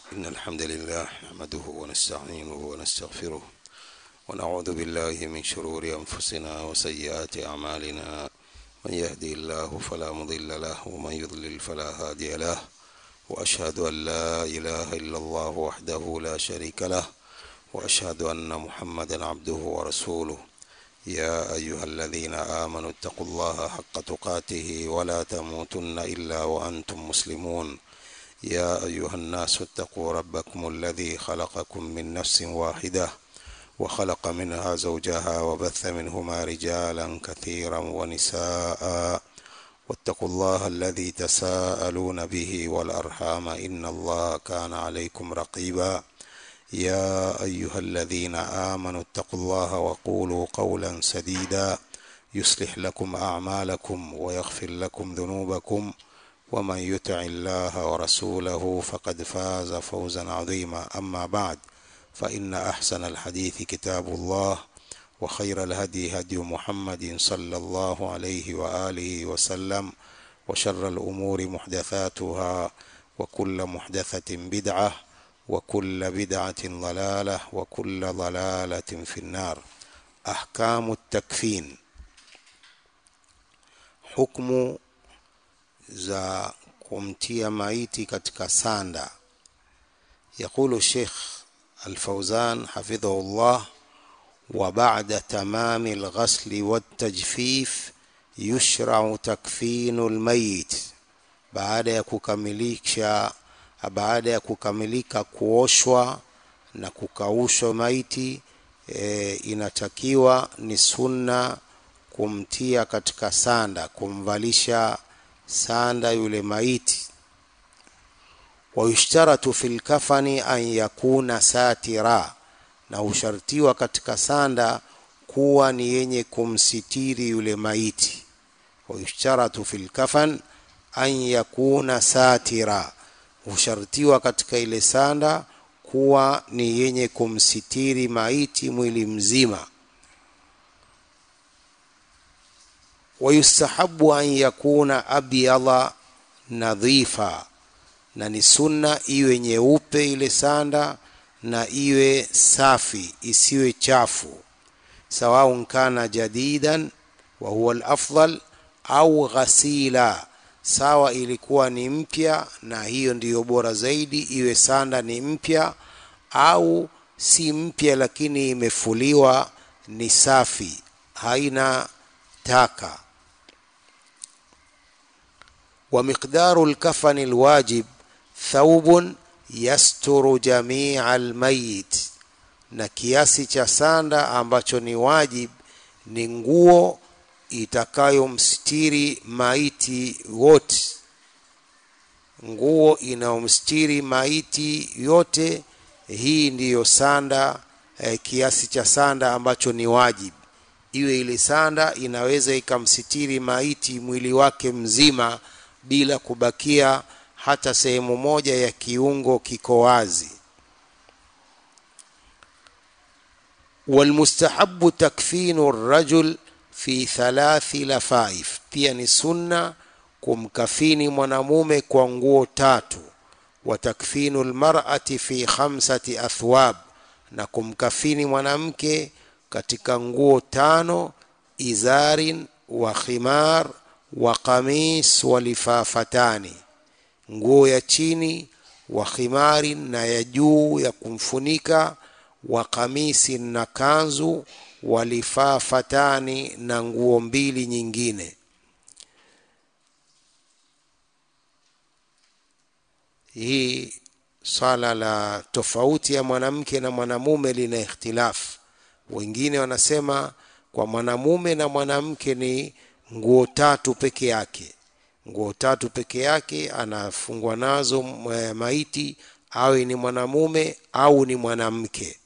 إن الحمد لله نحمده ونستعينه ونستغفره ونعوذ بالله من شرور أنفسنا وسيئات أعمالنا من يهدي الله فلا مضل له ومن يضلل فلا هادي له وأشهد أن لا إله إلا الله وحده لا شريك له وأشهد أن محمدا عبده ورسوله يا أيها الذين آمنوا اتقوا الله حق تقاته ولا تموتن إلا وأنتم مسلمون يا أيها الناس اتقوا ربكم الذي خلقكم من نفس واحدة وخلق منها زوجها وبث منهما رجالا كثيرا ونساء واتقوا الله الذي تساءلون به والأرحام إن الله كان عليكم رقيبا يا أيها الذين آمنوا اتقوا الله وقولوا قولا سديدا يصلح لكم أعمالكم ويغفر لكم ذنوبكم ومن يطع الله ورسوله فقد فاز فوزا عظيما أما بعد فإن أحسن الحديث كتاب الله وخير الهدي هدي محمد صلى الله عليه وآله وسلم وشر الأمور محدثاتها وكل محدثة بدعة وكل بدعة ضلالة وكل ضلالة في النار أحكام التكفين حكم za kumtia maiti katika sanda يقول الشيخ الفوزان حفظه الله وبعد تمام الغسل والتجفيف يشرع تكفين الميت baada ya kukamilisha baada ya kukamilika kuoshwa na kukaushwa maiti e, inatakiwa ni sunna kumtia katika sanda kumvalisha sanda yule maiti wayushtaratu fi lkafani an yakuna satira na hushartiwa katika sanda kuwa ni yenye kumsitiri yule maiti wayushtaratu fi lkafan an yakuna satira hushartiwa katika ile sanda kuwa ni yenye kumsitiri maiti mwili mzima wayustahabu an yakuna abyadha nadhifa na ni sunna iwe nyeupe ile sanda na iwe safi isiwe chafu sawaun kana jadidan wa huwa alafdal au ghasila sawa ilikuwa ni mpya na hiyo ndiyo bora zaidi iwe sanda ni mpya au si mpya lakini imefuliwa ni safi haina taka ومقدار الكفن الواجب ثوب يستر جميع الميت na kiasi cha sanda ambacho ni wajib ni nguo itakayomstiri maiti wote nguo inayomstiri maiti yote hii ndiyo sanda eh, kiasi cha sanda ambacho ni wajib iwe ile sanda inaweza ikamsitiri maiti mwili wake mzima bila kubakia hata sehemu moja ya kiungo kiko wazi walmustahabu takfinu rajul fi thalathi lafaif pia ni sunna kumkafini mwanamume kwa nguo tatu wa takfinu lmarati fi khamsati athwab na kumkafini mwanamke katika nguo tano izarin wa khimar wa qamis wa lifafatani nguo ya chini wa khimarin na ya juu ya kumfunika wa kamisi na kanzu wa lifafatani na nguo mbili nyingine hii swala la tofauti ya mwanamke na mwanamume lina ikhtilafu wengine wanasema kwa mwanamume na mwanamke ni nguo tatu peke yake nguo tatu peke yake anafungwa nazo maiti awe ni mwanamume au ni mwanamke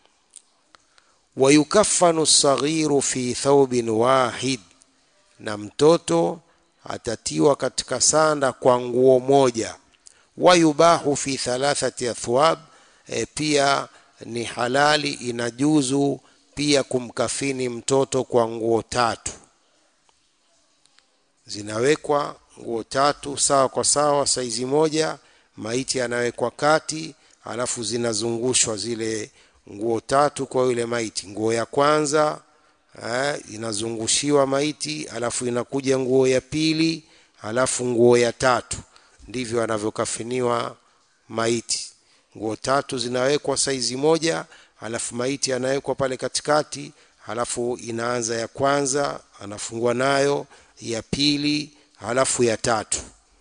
wayukafanu saghiru fi thawbin wahid na mtoto atatiwa katika sanda kwa nguo moja wayubahu fi thalathati athwab e, pia ni halali inajuzu pia kumkafini mtoto kwa nguo tatu zinawekwa nguo tatu sawa kwa sawa saizi moja maiti anawekwa kati alafu zinazungushwa zile nguo tatu kwa yule maiti nguo ya kwanza eh, inazungushiwa maiti alafu inakuja nguo ya pili alafu nguo ya tatu ndivyo anavyokafiniwa maiti nguo tatu zinawekwa saizi moja alafu maiti anawekwa pale katikati halafu inaanza ya kwanza anafungwa nayo ya pili halafu ya tatu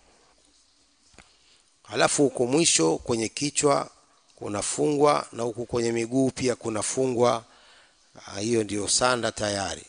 halafu huko mwisho kwenye kichwa kunafungwa na huku kwenye miguu pia kunafungwa hiyo ndiyo sanda tayari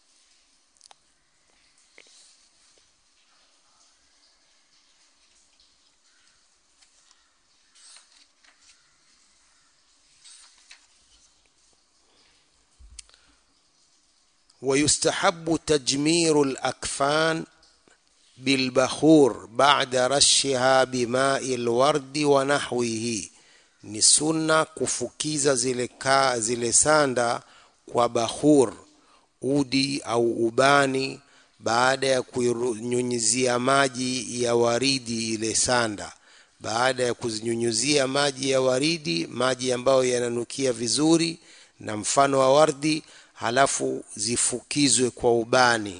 ويستحب تجمير الأكفان بالبخور بعد رشها بماء الورد ونحوه ni sunna kufukiza zile, ka, zile sanda kwa bahur udi au ubani baada ya kunyunyizia maji ya waridi ile sanda baada ya kuzinyunyuzia maji ya waridi maji ambayo yananukia vizuri na mfano wa wardi halafu zifukizwe kwa ubani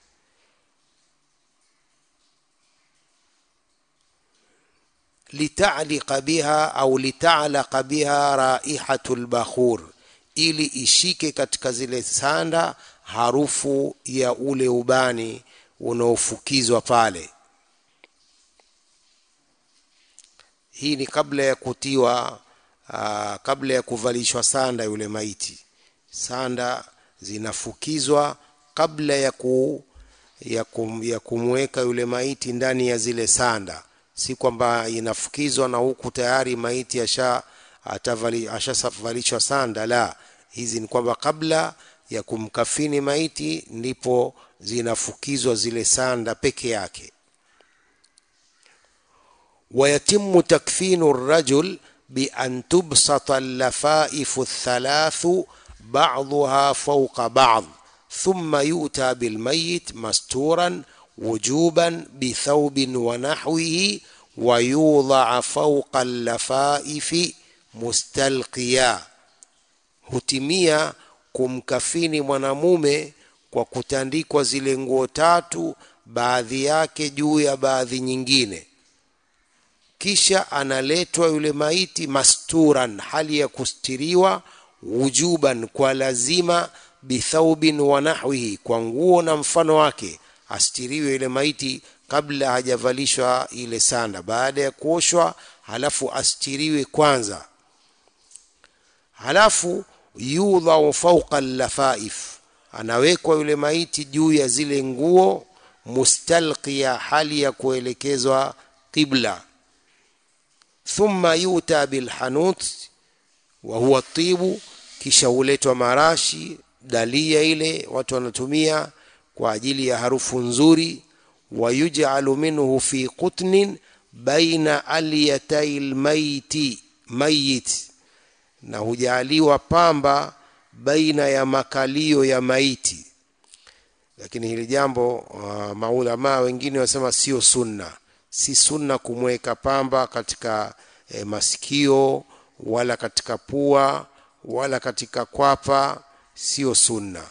litaliqa biha au litalaqa biha raihatu lbakhur ili ishike katika zile sanda harufu ya ule ubani unaofukizwa pale hii ni kabla ya kutiwa aa, kabla ya kuvalishwa sanda yule maiti sanda zinafukizwa kabla ya, ku, ya, kum, ya kumweka yule maiti ndani ya zile sanda si kwamba inafukizwa na huku tayari maiti asha ashavalishwa sanda la hizi ni kwamba kabla ya kumkafini maiti ndipo zinafukizwa zile sanda peke yake ويتم تكفين الرجل بأن تبسط اللفائف الثلاث بعضها فوق بعض ثم يؤتى بالميت مستورا وجوبا بثوب ونحوه ويوضع فوق اللفائف mustalqiya hutimia kumkafini mwanamume kwa kutandikwa zile nguo tatu baadhi yake juu ya baadhi nyingine kisha analetwa yule maiti masturan hali ya kustiriwa wujuban kwa lazima bithaubin wa nahwihi kwa nguo na mfano wake astiriwe yule maiti kabla hajavalishwa ile sanda baada ya kuoshwa halafu astiriwe kwanza halafu yudhau fauqa llafaif anawekwa yule maiti juu ya zile nguo mustalqiya hali ya kuelekezwa qibla thumma yuta bilhanut wa huwa tibu kisha huletwa marashi dalia ile watu wanatumia kwa ajili ya harufu nzuri wayujalu minhu fi qutnin baina alyatai lmaiti mayit na hujaaliwa pamba baina ya makalio ya maiti lakini hili jambo uh, maulamaa wengine wasema sio sunna si sunna kumweka pamba katika eh, masikio wala katika pua wala katika kwapa sio sunna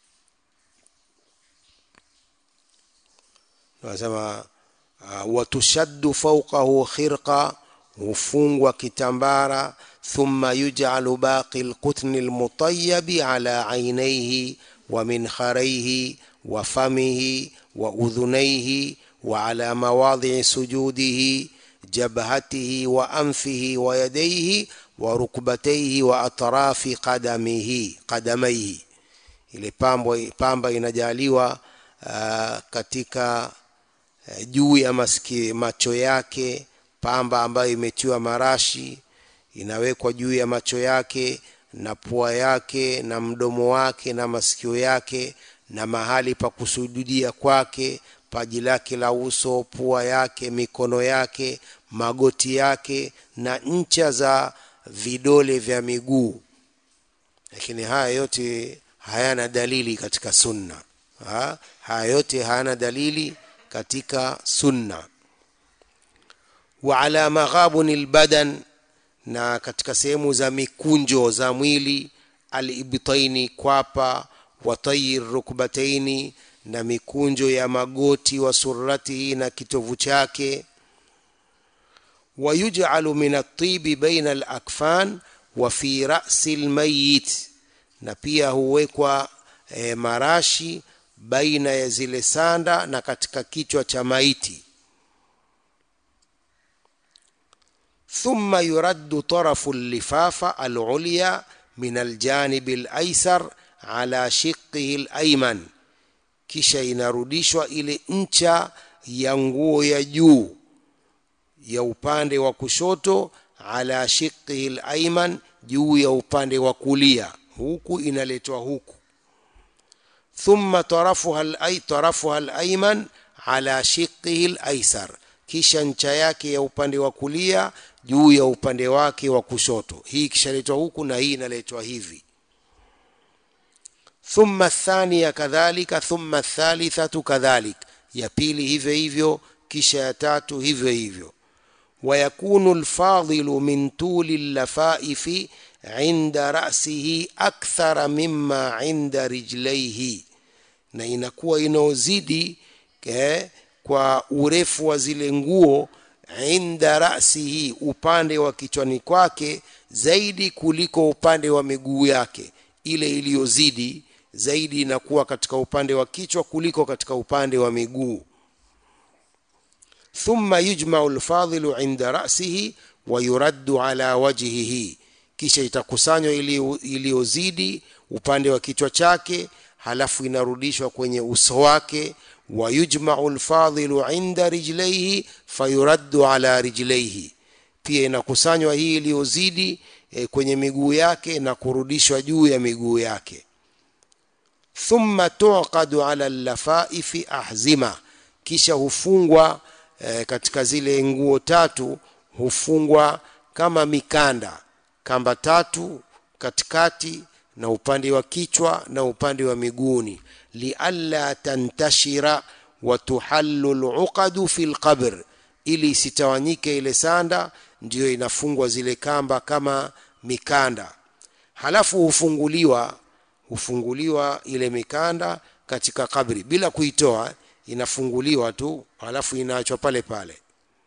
wanasema uh, watushaddu fawqahu khirqa hufungwa kitambara thumma yuj'alu baqi alqutni almutayyabi ala aynayhi wa minkharayhi wa famihi wa udhunayhi wa ala mawadhi'i sujudihi jabhatihi wa anfihi wa yadayhi wa rukbatayhi wa atrafi qadamihi qadamayhi ile pambo pamba inajaliwa uh, katika uh, juu ya maski, macho yake pamba ambayo imetiwa marashi inawekwa juu ya macho yake na pua yake na mdomo wake na masikio yake na mahali pa kusujudia kwake paji lake la uso pua yake mikono yake magoti yake na ncha za vidole vya miguu lakini haya yote hayana dalili katika sunna ha? haya yote hayana dalili katika sunna wa ala maghabuni lbadan na katika sehemu za mikunjo za mwili alibtaini kwapa watayi rukbataini na mikunjo ya magoti wa suratihi na kitovu chake wayujalu min atibi baina alakfan wa fi rasi lmayit na pia huwekwa e, marashi baina ya zile sanda na katika kichwa cha maiti ثم يرد طرف اللفافة العليا من الجانب الأيسر على شقه الأيمن kisha inarudishwa ile ncha ya nguo ya juu ya upande wa kushoto ala shiqihi al-ayman juu ya upande wa kulia huku inaletwa huku thumma tarafuha al-ay tarafuha al-ayman ala shiqihi al-aysar kisha ncha yake ya upande wa kulia juu ya upande wake wa kushoto hii kishaletwa huku na hii inaletwa hivi thumma thania kadhalika thumma thalithatu kadhalik ya pili hivyo hivyo kisha ya tatu hivyo hivyo ويكون الفاضل من طول اللفائف عند رأسه أكثر مما عند رجليه na inakuwa inaozidi eh, kwa urefu wa zile nguo inda rasihi upande wa kichwani kwake zaidi kuliko upande wa miguu yake ile iliyozidi zaidi inakuwa katika upande wa kichwa kuliko katika upande wa miguu thumma yujmau lfadhilu inda rasihi wa yuraddu ala wajhihi kisha itakusanywa iliyozidi upande wa kichwa chake halafu inarudishwa kwenye uso wake wa yujmau lfadhilu inda rijlaihi fayuraddu ala rijlaihi pia inakusanywa hii iliyozidi e, kwenye miguu yake na kurudishwa juu ya miguu yake thumma tuqadu ala llafaifi ahzima kisha hufungwa e, katika zile nguo tatu hufungwa kama mikanda kamba tatu katikati na upande wa kichwa na upande wa miguuni lialla tantashira wa tuhallu luqadu fi lqabr ili isitawanyike ile sanda ndiyo inafungwa zile kamba kama mikanda halafu hufunguliwa hufunguliwa ile mikanda katika kabri bila kuitoa inafunguliwa tu halafu inaachwa pale pale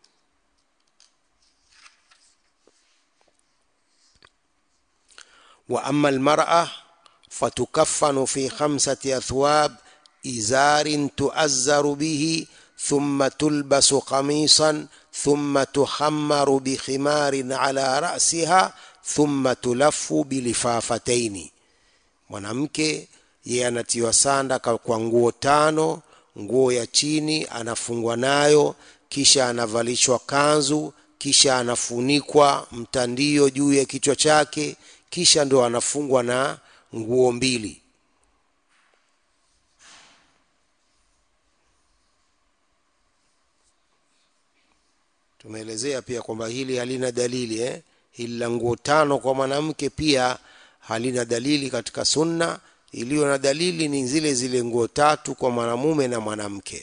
wa amma almar'a fatukaffanu fi khamsati athwab izarin tuazzaru bihi thumma tulbasu qamisan thumma tuhammaru bikhimarin ala ra'siha thumma tulaffu bilifafataini mwanamke yeye anatiwa sanda kwa nguo tano nguo ya chini anafungwa nayo kisha anavalishwa kanzu kisha anafunikwa mtandio juu ya kichwa chake kisha ndo anafungwa na nguo mbili tumeelezea pia kwamba hili halina dalili eh? hili la nguo tano kwa mwanamke pia halina dalili katika sunna iliyo na dalili ni zile zile nguo tatu kwa mwanamume na mwanamke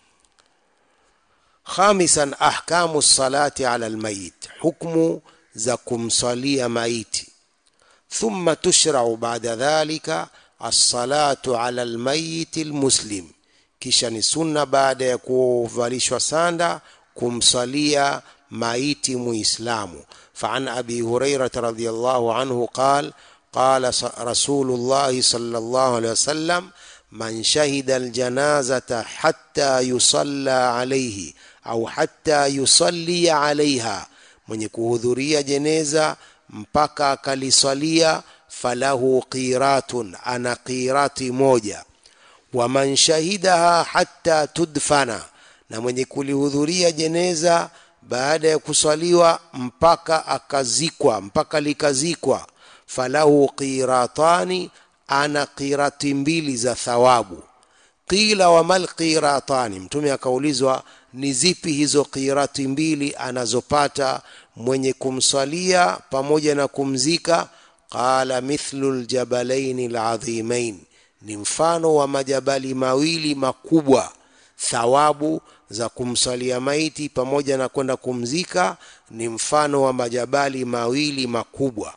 khamisan ahkamu salati ala almayit hukmu za kumsalia maiti thumma tushrau baada dhalika alsalatu ala almayit almuslim kisha ni sunna baada ya kuvalishwa sanda kumsalia maiti muislamu فعن ابي هريره رضي الله عنه قال قال رسول الله صلى الله عليه وسلم من شهد الجنازة حتى يصلى عليه أو حتى يصلي عليها من kuhudhuria jeneza mpaka akaliswalia falahu qiratun ana qirati moja waman shahidaha hatta tudfana na mwenye kulihudhuria jeneza baada ya kuswaliwa mpaka akazikwa mpaka likazikwa falahu qiratani ana qirati mbili za thawabu qila wamal qiratani mtume akaulizwa ni zipi hizo qirati mbili anazopata mwenye kumswalia pamoja na kumzika qala mithlu ljabalaini ladhimain ni mfano wa majabali mawili makubwa thawabu za kumswalia maiti pamoja na kwenda kumzika ni mfano wa majabali mawili makubwa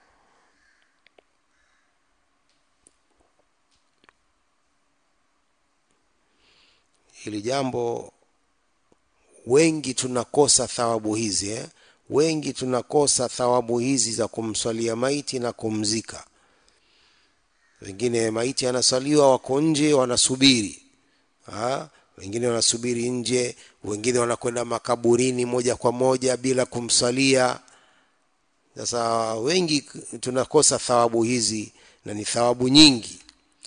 hili jambo wengi tunakosa thawabu hizi eh? wengi tunakosa thawabu hizi za kumswalia maiti na kumzika wengine maiti anaswaliwa wako nje wanasubiri ha? wengine wanasubiri nje wengine wanakwenda makaburini moja kwa moja bila kumsalia sasa wengi tunakosa thawabu hizi na ni thawabu nyingi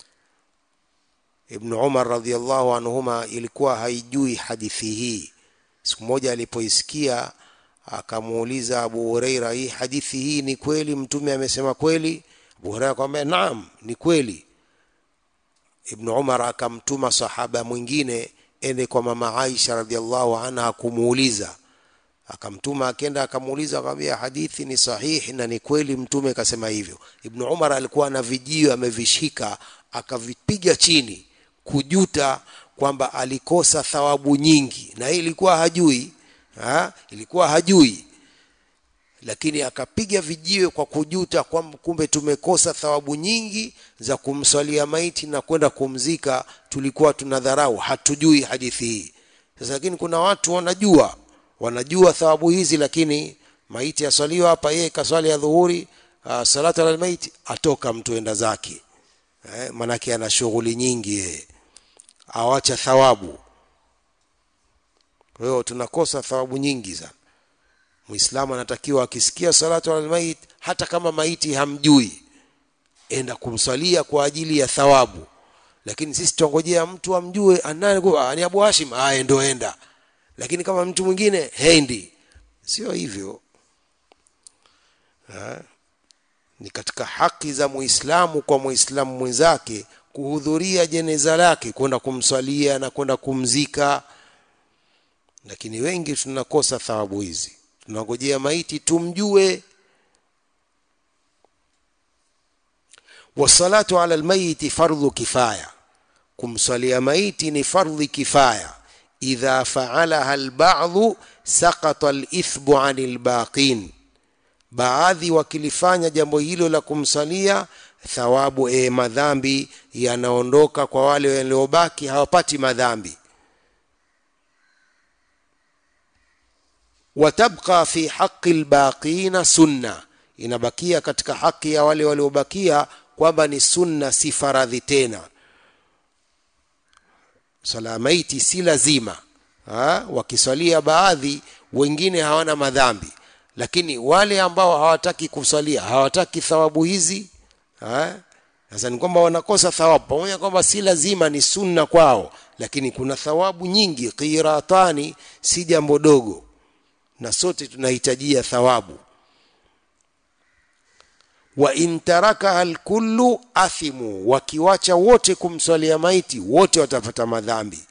ibnu umar radiallahu anhuma ilikuwa haijui hadithi hii siku moja alipoisikia akamuuliza abu hureira hii hadithi hii ni kweli mtume amesema kweli abu hureira akamwambia naam ni kweli ibnu umar akamtuma sahaba mwingine ende kwa mama aisha radiallahu anha kumuuliza akamtuma akenda akamuuliza akamwambia hadithi ni sahihi na ni kweli mtume kasema hivyo ibnu umar alikuwa na vijio amevishika akavipiga chini kujuta kwamba alikosa thawabu nyingi na hii ilikuwa hajui ha? ilikuwa hajui lakini akapiga vijiwe kwa kujuta kwamba kumbe tumekosa thawabu nyingi za kumswalia maiti na kwenda kumzika tulikuwa tunadharau hatujui hadithi hii sasa lakini kuna watu wanajua wanajua thawabu hizi lakini maiti aswaliwa hapa yeye kaswali ya dhuhuri uh, salatu ala maiti atoka mtu enda zake eh, manake ana shughuli nyingi yeye awacha thawabu kwa hiyo tunakosa thawabu nyingi sana muislamu anatakiwa akisikia salatu ala mait hata kama maiti hamjui enda kumswalia kwa ajili ya thawabu lakini sisi tuongojea mtu amjue anaye ni Abu Hashim aya ndo enda lakini kama mtu mwingine hendi sio hivyo ha? ni katika haki za muislamu kwa muislamu mwenzake kuhudhuria jeneza lake kwenda kumswalia na kwenda kumzika lakini wengi tunakosa thawabu hizi tunangojea maiti tumjue wasalatu ala almayiti fardhu kifaya kumswalia maiti ni fardhi kifaya idha faalaha albadhu saqata alithbu ani albaqin baadhi wakilifanya jambo hilo la kumsalia thawabu e, madhambi yanaondoka kwa wale waliobaki hawapati madhambi watabqa fi haqi albaqina sunna inabakia katika haki ya wale waliobakia kwamba ni sunna si faradhi tena sala maiti si lazima ha? wakiswalia baadhi wengine hawana madhambi lakini wale ambao hawataki kuswalia hawataki thawabu hizi sasa ni kwamba wanakosa thawabu pamoja kwamba si lazima ni sunna kwao lakini kuna thawabu nyingi qiratani si jambo dogo na sote tunahitajia thawabu wa in tarakaha alkullu athimu wakiwacha wote kumswalia maiti wote watapata madhambi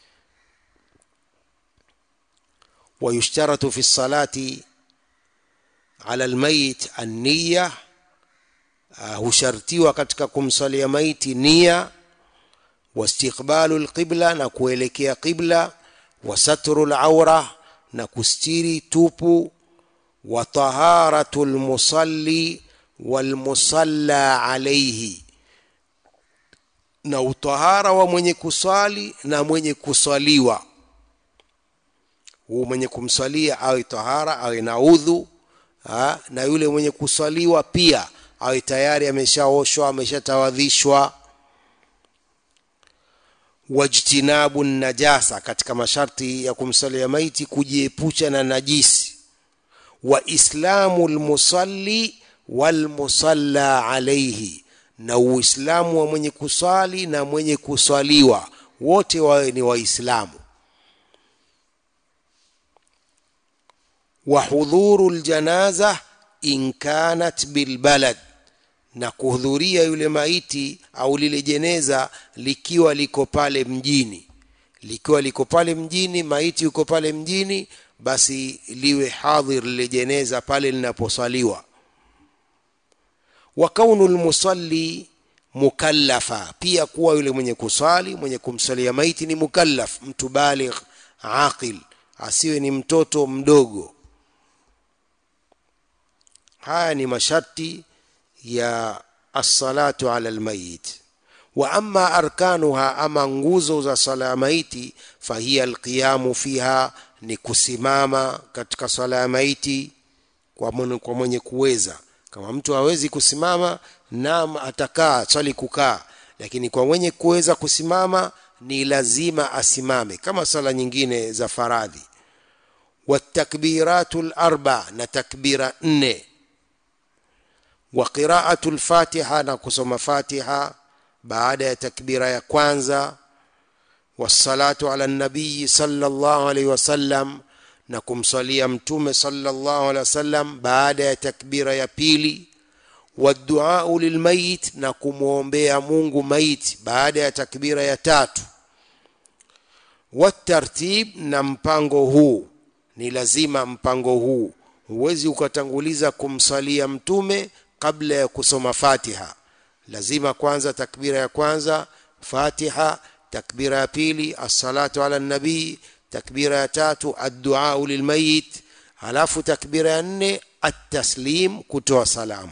ويشترط في الصلاة على الميت النية hushartiwa katika kumsalia maiti nia wastiqbalu lqibla na kuelekea qibla wasatru laura na kustiri tupu wa taharatu lmusalli walmusalla alaihi na utahara wa mwenye kuswali na mwenye kuswaliwa huu mwenye kumswalia awe tahara awe na udhu ha? na yule mwenye kuswaliwa pia awe tayari ameshaoshwa ameshatawadhishwa wajtinabu najasa katika masharti ya kumsalia maiti kujiepusha na najisi wa islamu lmusalli walmusalla alaihi na uislamu wa mwenye kuswali na mwenye kuswaliwa wote wawe ni waislamu wa hudhuru ljanaza in kanat bilbalad na kuhudhuria yule maiti au lile jeneza likiwa liko pale mjini likiwa liko pale mjini maiti yuko pale mjini basi liwe hadhir lile jeneza pale linaposwaliwa wa kaunu lmusalli mukallafa pia kuwa yule mwenye kuswali mwenye kumswalia maiti ni mukallaf mtu baligh aqil asiwe ni mtoto mdogo haya ni masharti ya assalatu ala almayit wa amma arkanuha ama nguzo za sala ya maiti fahiya alqiyamu fiha ni kusimama katika sala ya maiti kwa mwenye, kwa mwenye kuweza kama mtu hawezi kusimama naam atakaa swali kukaa lakini kwa mwenye kuweza kusimama ni lazima asimame kama sala nyingine za faradhi watakbiratu larba na takbira nne wa qiraatu lfatiha na kusoma fatiha baada ya takbira ya kwanza wassalatu ala nabiyi sallallahu alaihi wasallam na kumsalia mtume sallallahu alaihi wasallam baada ya takbira ya pili waduau lilmayit na kumwombea mungu maiti baada ya takbira ya tatu watartib na mpango huu ni lazima mpango huu huwezi ukatanguliza kumsalia mtume kabla ya kusoma fatiha lazima kwanza takbira ya kwanza fatiha takbira ya pili assalatu ala nabii takbira ya tatu adduau lilmayit halafu takbira ya nne attaslim kutoa salamu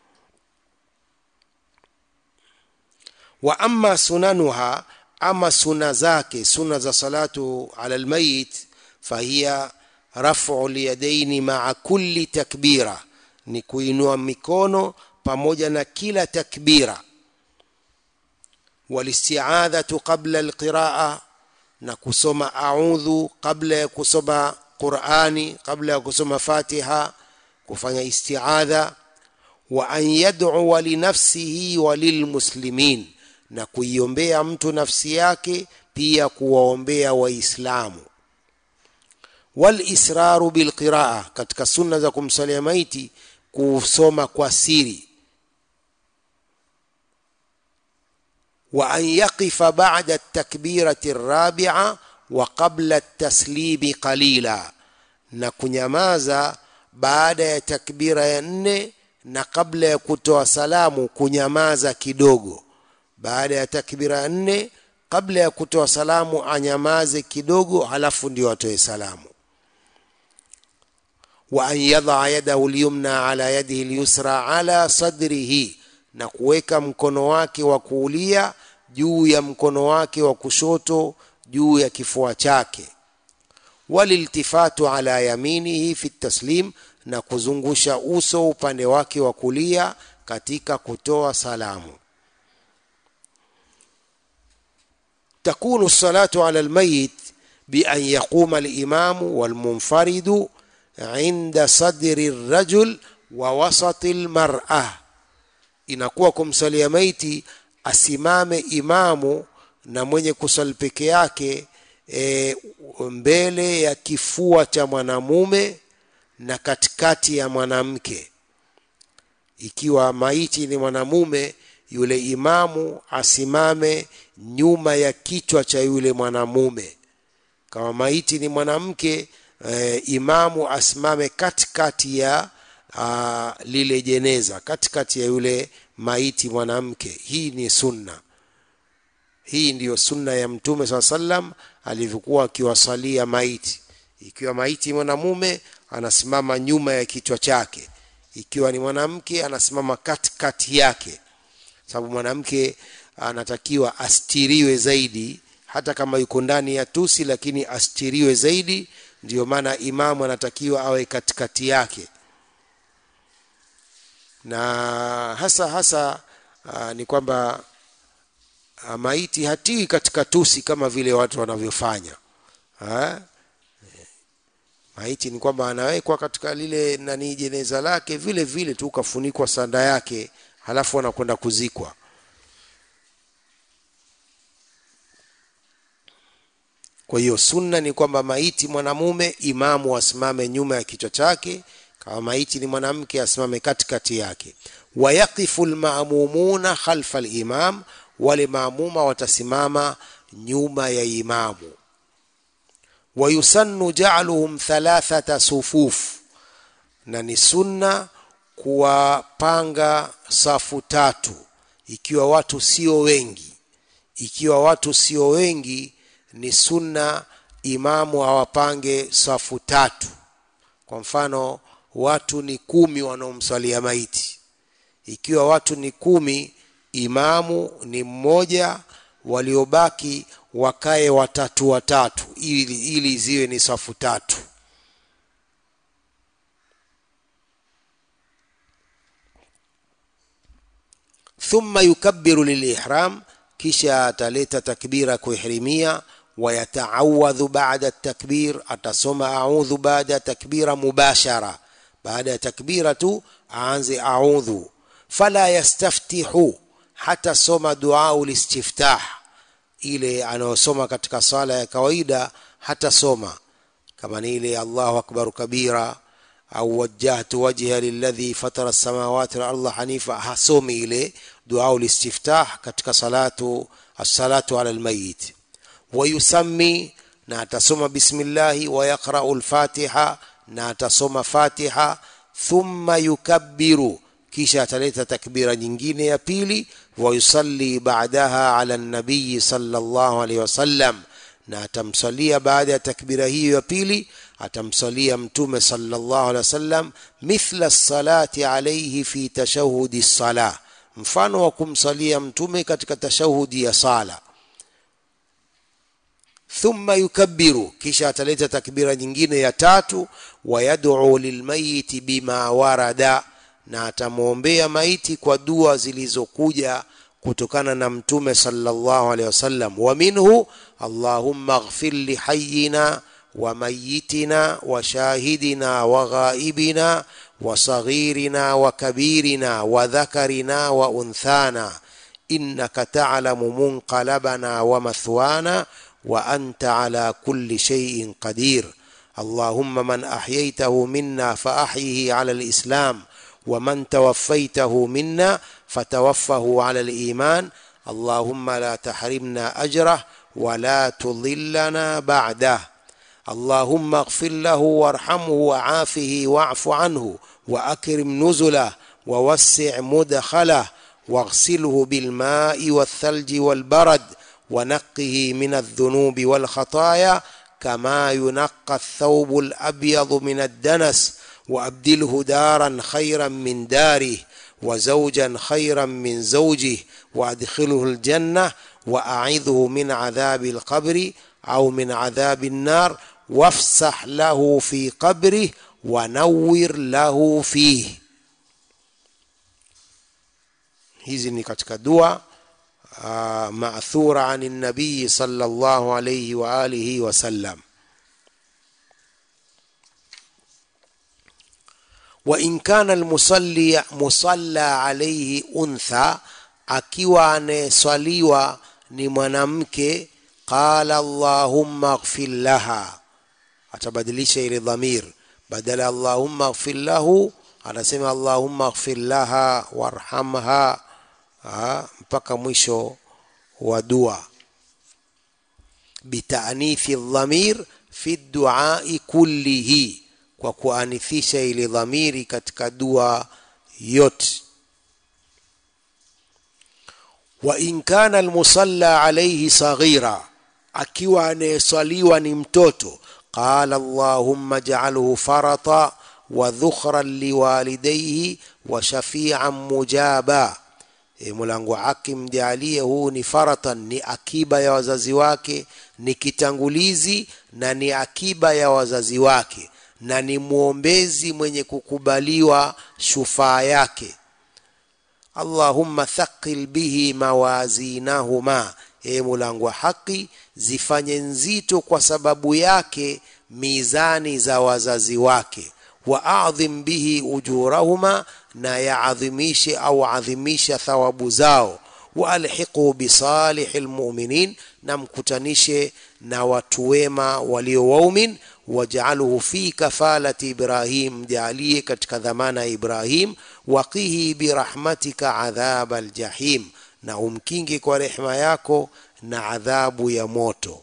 wa amma sunanuha ama suna zake suna za salatu ala almayit fahiya rafu lyadaini maa kulli takbira ni kuinua mikono pamoja na kila takbira walistiadhatu qabla alqiraa na kusoma audhu kabla ya kusoma qurani kabla ya kusoma fatiha kufanya istiadha wa an yad'uwa linafsihi wa lilmuslimin na kuiombea mtu nafsi yake pia kuwaombea waislamu walisraru bilqiraa katika sunna za kumsalia maiti kusoma kwa siri wa an yaqifa ba'da at-takbirati ar-rabi'a wa qabla at-taslimi qalila na kunyamaza baada ya takbira ya nne na kabla ya kutoa salamu kunyamaza kidogo baada ya takbira ya nne kabla ya kutoa salamu anyamaze kidogo halafu ndio atoe salamu wa an yadha yadahu lyumna ala yadihi lyusra ala sadrihi na kuweka mkono wake wa kuulia juu ya mkono wake wa kushoto juu ya kifua chake waliltifatu ala yaminihi fi taslim na kuzungusha uso upande wake wa kulia katika kutoa salamu تكون الصلاة على الميت بأن يقوم الإمام والمنفرد عند صدر الرجل ووسط المرأة inakuwa kumsalia maiti asimame imamu na mwenye kusali peke yake e, mbele ya kifua cha mwanamume na katikati ya mwanamke ikiwa maiti ni mwanamume yule imamu asimame nyuma ya kichwa cha yule mwanamume kama maiti ni mwanamke e, imamu asimame katikati ya a, lile jeneza katikati ya yule maiti mwanamke hii ni sunna hii ndiyo sunna ya mtume saa sallam alivyokuwa akiwasalia maiti ikiwa maiti mwanamume anasimama nyuma ya kichwa chake ikiwa ni mwanamke anasimama katikati yake sababu mwanamke anatakiwa astiriwe zaidi hata kama yuko ndani ya tusi lakini astiriwe zaidi ndiyo maana imamu anatakiwa awe katikati yake na hasa hasa uh, ni kwamba uh, maiti hatii katika tusi kama vile watu wanavyofanya ha? maiti ni kwamba anawekwa katika lile nani jeneza lake vile vile tu kafunikwa sanda yake halafu anakwenda kuzikwa kwa hiyo sunna ni kwamba maiti mwanamume imamu asimame nyuma ya kichwa chake kama maiti ni mwanamke asimame katikati yake wayaqifu lmamumuna khalfa limam wale maamuma watasimama nyuma ya imamu wayusannu jaluhum thalathata sufuf na ni sunna kuwapanga safu tatu ikiwa watu sio wengi ikiwa watu sio wengi ni sunna imamu awapange safu tatu kwa mfano watu ni kumi wanaomswalia maiti ikiwa watu ni kumi imamu ni mmoja waliobaki wakae watatu watatu ili, ili ziwe ni safu tatu thumma yukabbiru lilihram kisha ataleta takbira kuihrimia wayataawadhu baada takbir atasoma audhu baada ya takbira mubashara baada ya takbira tu aanze audhu fala yastaftihu hata soma duau listiftah ile anayosoma katika sala ya kawaida hata soma kama ni ile allahu akbaru kabira au wajjahtu wajha lilladhi fatara samawati walarda hanifa hasomi ile duau listiftah katika salatu assalatu ala almayit wayusammi na atasoma bismillahi wayaqrau lfatiha na atasoma fatiha thumma yukabbiru kisha ataleta takbira nyingine ya pili wayusalli baadaha ala nabiyi sallallahu alaihi wasallam na atamsalia baada ya takbira hiyo ya pili atamsalia mtume sallallahu alaihi wasallam mithla salati alaihi fi tashahudi sala mfano wa kumsalia mtume katika tashahudi ya sala thumma yukabbiru kisha ataleta takbira nyingine ya tatu wayad'u lilmayiti bima warada na atamwombea maiti kwa dua zilizokuja kutokana na mtume sallallahu alaihi wasallam wa minhu allahumma ighfir li hayyina wa mayyitina wa shahidina wa ghaibina wa saghirina wa kabirina wa dhakarina wa unthana innaka ta'lamu munqalabana wa mathwana wa anta ala kulli shay'in qadir اللهم من أحييته منا فأحيه على الإسلام ومن توفيته منا فتوفه على الإيمان اللهم لا تحرمنا أجره ولا تضلنا بعده اللهم اغفر له وارحمه وعافه واعف عنه وأكرم نزله ووسع مدخله واغسله بالماء والثلج والبرد ونقه من الذنوب والخطايا كما ينقى الثوب الأبيض من الدنس وأبدله دارا خيرا من داره وزوجا خيرا من زوجه وأدخله الجنة وأعذه من عذاب القبر أو من عذاب النار وافسح له في قبره ونور له فيه hizi ni katika dua uh, maathura ani nabii sallallahu alayhi wa alihi wasallam وإن كان المصلي مصلى عليه أنثى akiwa anayeswaliwa ni mwanamke qala allahumma ighfir laha atabadilisha ile dhamir badala allahumma ighfir lahu anasema allahumma ighfir laha warhamha ha, mpaka mwisho wa dua bitanithi dhamir fi duai kullihi kwa kuanithisha ile dhamiri katika dua yote wa in kana almusalla alayhi saghira akiwa anayeswaliwa ni mtoto qala allahumma ja'alhu farata wa dhukhran liwalidayhi wa shafi'an mujaba e, mulango haki mjalie huu ni faratan ni akiba ya wazazi wake ni kitangulizi na ni akiba ya wazazi wake na ni mwombezi mwenye kukubaliwa shufaa yake allahumma thaqil bihi mawazinahuma e mulango wa haki zifanye nzito kwa sababu yake mizani za wazazi wake wa adhim bihi ujurahuma na yaadhimishe au adhimisha thawabu zao waalhiqu bisalihi lmuminin na mkutanishe na watu wema walio waumin waj'alhu fi kafalati ibrahim jalie katika dhamana ya ibrahim waqihi birahmatika adhab aljahim na umkinge kwa rehema yako na adhabu ya moto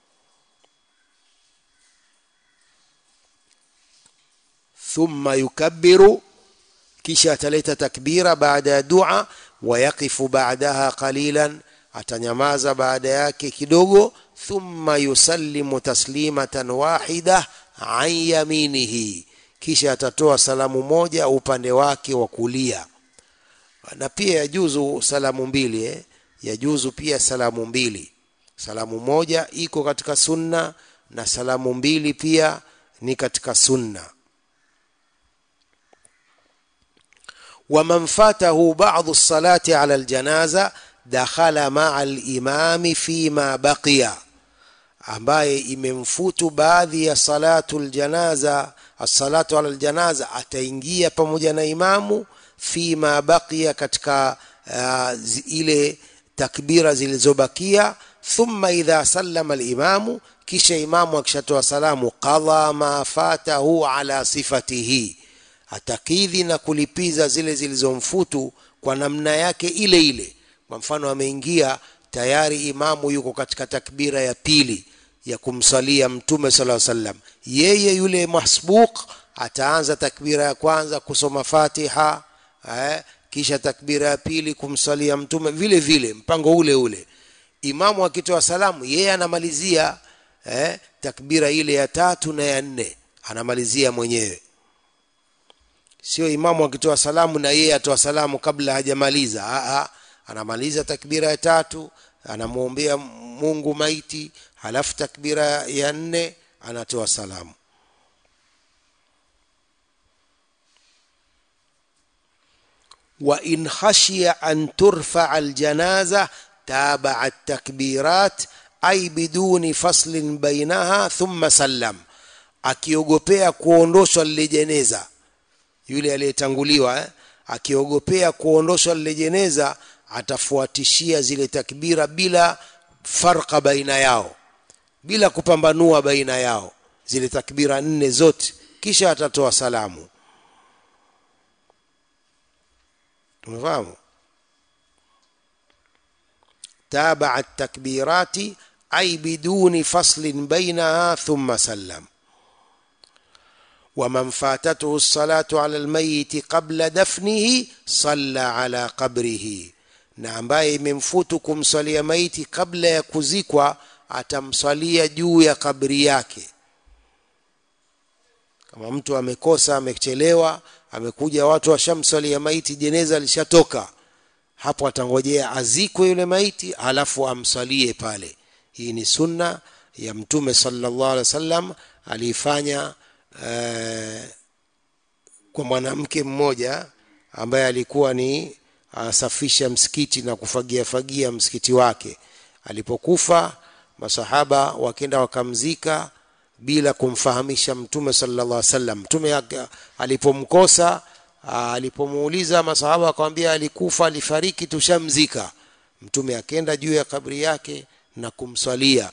thumma yukabbiru kisha ataleta takbira baada ya dua wayaqifu baadaha qalilan atanyamaza baada yake kidogo thumma yusallimu taslimatan wahida an yaminihi kisha atatoa salamu moja upande wake wa kulia na pia yajuzu salamu mbili eh? yajuzu pia salamu mbili salamu moja iko katika sunna na salamu mbili pia ni katika sunna ومن فاته بعض الصلاة على الجنازة دخل مع الإمام فيما بقي ambaye imemfutu baadhi ya salatu ljanaza assalatu ala ljanaza ataingia pamoja na imamu fima baqiya katika uh, zi- ile takbira zilizobakia thumma idha sallama limamu kisha imamu akishatoa salamu qadha ma fatahu ala sifatihi atakidhi na kulipiza zile zilizomfutu kwa namna yake ile ile kwa mfano ameingia tayari imamu yuko katika takbira ya pili ya kumsalia mtume sala sallam yeye yule masbuq ataanza takbira ya kwanza kusoma fatiha eh, kisha takbira ya pili kumsalia mtume vile vile mpango ule ule imamu akitoa salamu yeye anamalizia eh, takbira ile ya tatu na ya nne anamalizia mwenyewe sio imamu akitoa salamu na yeye atoa salamu kabla hajamaliza Aa, anamaliza takbira ya tatu anamwombea mungu maiti halafu takbira ya nne anatoa salamu وإن خشي أن ترفع الجنازة تابع التكبيرات أي بدون فصل بينها ثم سلم akiogopea kuondoshwa lile jeneza yule aliyetanguliwa eh? akiogopea kuondoshwa lile jeneza atafuatishia zile takbira bila farqa baina yao bila kupambanua baina yao zile takbira nne zote kisha atatoa salamu tumefahamu تابع التكبيرات أي بدون فصل بينها ثم سلم ومن فاتته الصلاة على الميت قبل دفنه صلى على قبره na ambaye imemfutu kumswalia maiti kabla ya kuzikwa atamswalia juu ya kabri yake kama mtu amekosa amechelewa amekuja watu washamswalia maiti jeneza lishatoka hapo atangojea azikwe yule maiti halafu amswalie pale hii ni sunna ya mtume sallallahu alaihi wasallam aliifanya eh, kwa mwanamke mmoja ambaye alikuwa ni asafisha msikiti na kufagia fagia msikiti wake alipokufa masahaba wakenda wakamzika bila kumfahamisha mtume sallallahu alaihi wasallam mtume aka- alipomkosa aa, alipomuuliza masahaba akamwambia alikufa alifariki tushamzika mtume akenda juu ya kabri yake na kumswalia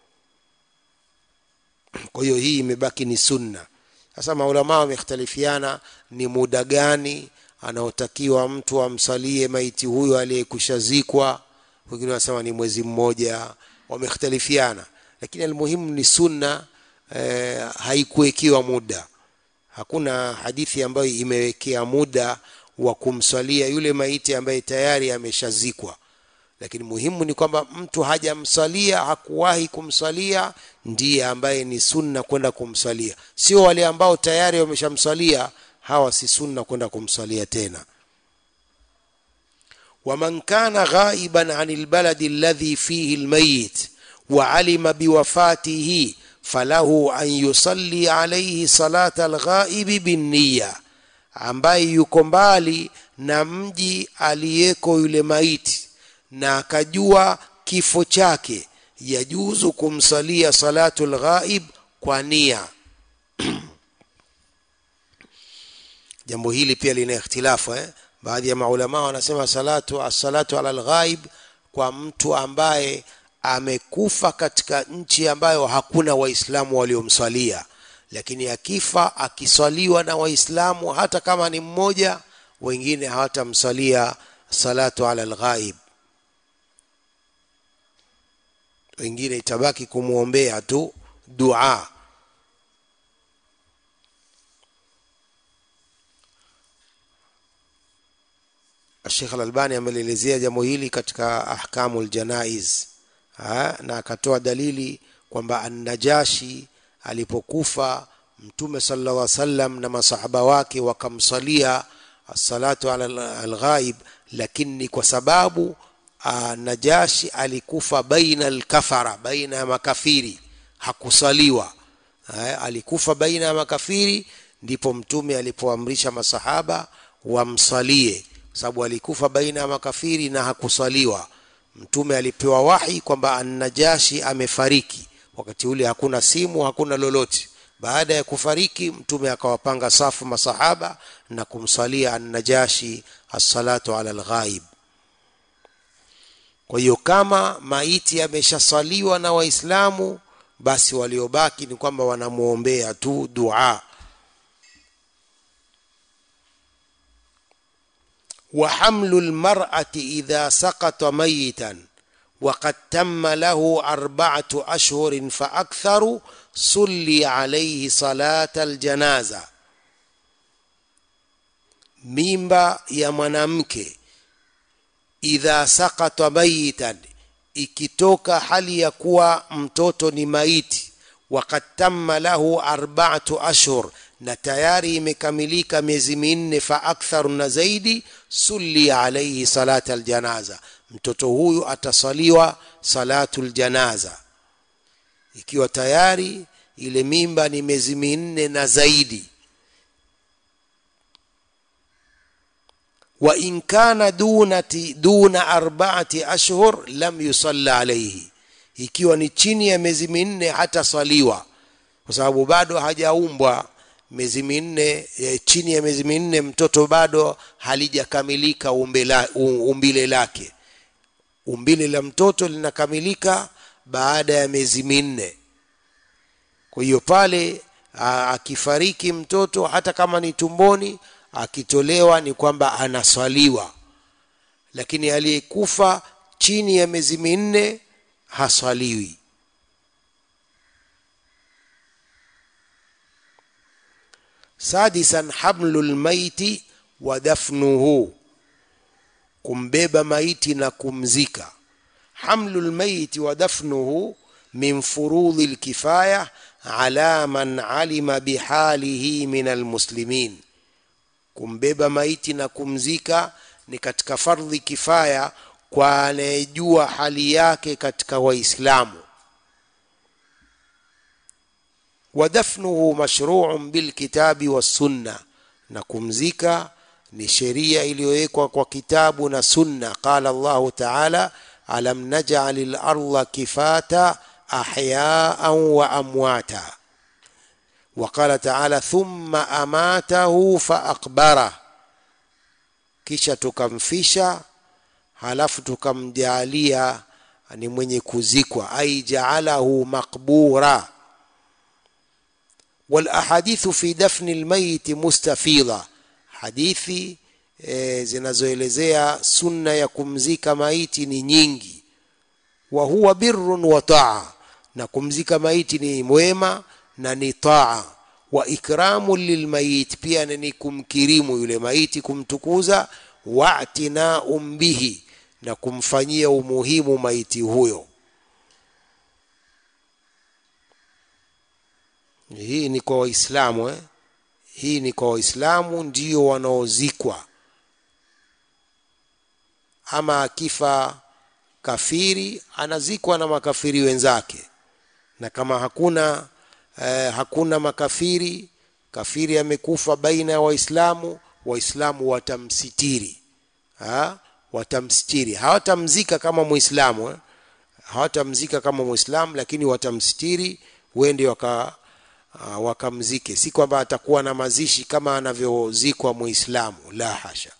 kwa hiyo hii imebaki ni sunna sasa maulama wamekhtalifiana ni muda gani anaotakiwa mtu amsalie maiti huyo aliyekushazikwa wengine wanasema ni mwezi mmoja wamekhtalifiana lakini almuhimu ni sunna eh, haikuwekiwa muda hakuna hadithi ambayo imewekea muda wa kumswalia yule maiti ambaye tayari ameshazikwa lakini muhimu ni kwamba mtu hajamswalia hakuwahi kumswalia ndiye ambaye ni sunna kwenda kumswalia sio wale ambao tayari wameshamswalia hawa si sunna kwenda kumswalia tena ومن كان غائبا عن البلد الذي فيه الميت وعلم بوفاته فله أن يصلي عليه صلاة الغائب بالنية ambaye yuko mbali na mji aliyeko yule maiti na akajua kifo chake yajuzu kumsalia salatu lghaib kwa nia jambo hili pia lina ikhtilafu eh? baadhi ya maulama wanasema salatu assalatu ala lghaib kwa mtu ambaye amekufa katika nchi ambayo hakuna waislamu waliomswalia lakini akifa akiswaliwa na waislamu hata kama ni mmoja wengine hawatamswalia salatu ala lghaib wengine itabaki kumwombea tu dua Sheikh Al-Albani amelielezea jambo hili katika ahkamul janaiz ha? na akatoa dalili kwamba an-Najashi alipokufa mtume sallallahu alaihi wasallam na masahaba wake wakamsalia salatu ala alghaib lakini ni kwa sababu uh, najashi alikufa baina alkafara baina ya makafiri hakusaliwa uh, alikufa baina ya makafiri ndipo mtume alipoamrisha masahaba wamsalie sababu alikufa baina ya makafiri na hakusaliwa mtume alipewa wahi kwamba annajashi amefariki wakati ule hakuna simu hakuna lolote baada ya kufariki mtume akawapanga safu masahaba na kumsalia annajashi assalatu ala alghaib kwa hiyo kama maiti ameshasaliwa na waislamu basi waliobaki ni kwamba wanamwombea tu dua وحمل المرأة إذا سقط ميتا وقد تم له أربعة أشهر فأكثر صلي عليه صلاة الجنازة mimba ya mwanamke idha sakata mayitan ikitoka hali ya kuwa mtoto ni maiti wakad tamma lahu arbaatu ashhur na tayari imekamilika miezi minne fa aktharu na zaidi sulli alaihi salata aljanaza mtoto huyu atasaliwa salatu ljanaza ikiwa tayari ile mimba ni miezi minne na zaidi wa in kana dunati duna arbaati ashhur lam yusalla alaihi ikiwa ni chini ya miezi minne hatasaliwa kwa sababu bado hajaumbwa miezi minne e, chini ya miezi minne mtoto bado halijakamilika umbile, umbile lake umbile la mtoto linakamilika baada ya miezi minne kwa hiyo pale akifariki mtoto hata kama ni tumboni akitolewa ni kwamba anaswaliwa lakini aliyekufa chini ya miezi minne haswaliwi sadisan hamlu lmaiti wa dafnuhu kumbeba maiti na kumzika hamlu lmaiti wa dafnuhu min furudhi lkifaya ala man alima bihalihi min almuslimin kumbeba maiti na kumzika ni katika fardhi kifaya kwa anayejua hali yake katika waislamu ودفنه مشروع بالكتاب والسنة na kumzika ni sheria iliyowekwa kwa kitabu na sunna qala Allahu ta'ala alam naj'al al-ardha kifata ahya'an wa amwata وقال تعالى ثم أماته فأقبره kisha tukamfisha halafu tukamjalia ni mwenye kuzikwa ai jaalahu maqbura والاحاديث في دفن الميت مستفيضه hadithi e, zinazoelezea sunna ya kumzika maiti ni nyingi wa huwa birrun wa taa na kumzika maiti ni mwema na ni taa wa ikramu lilmayit pia ni kumkirimu yule maiti kumtukuza wa'tinaum bihi na kumfanyia umuhimu maiti huyo hii ni kwa waislamu eh? hii ni kwa waislamu ndio wanaozikwa ama akifa kafiri anazikwa na makafiri wenzake na kama hakuna eh, hakuna makafiri kafiri amekufa baina ya waislamu waislamu watamsitiri ha? watamsitiri hawatamzika kama muislamu eh? hawatamzika kama muislamu lakini watamsitiri wende waka uh, wakamzike si kwamba atakuwa na mazishi kama anavyozikwa muislamu la hasha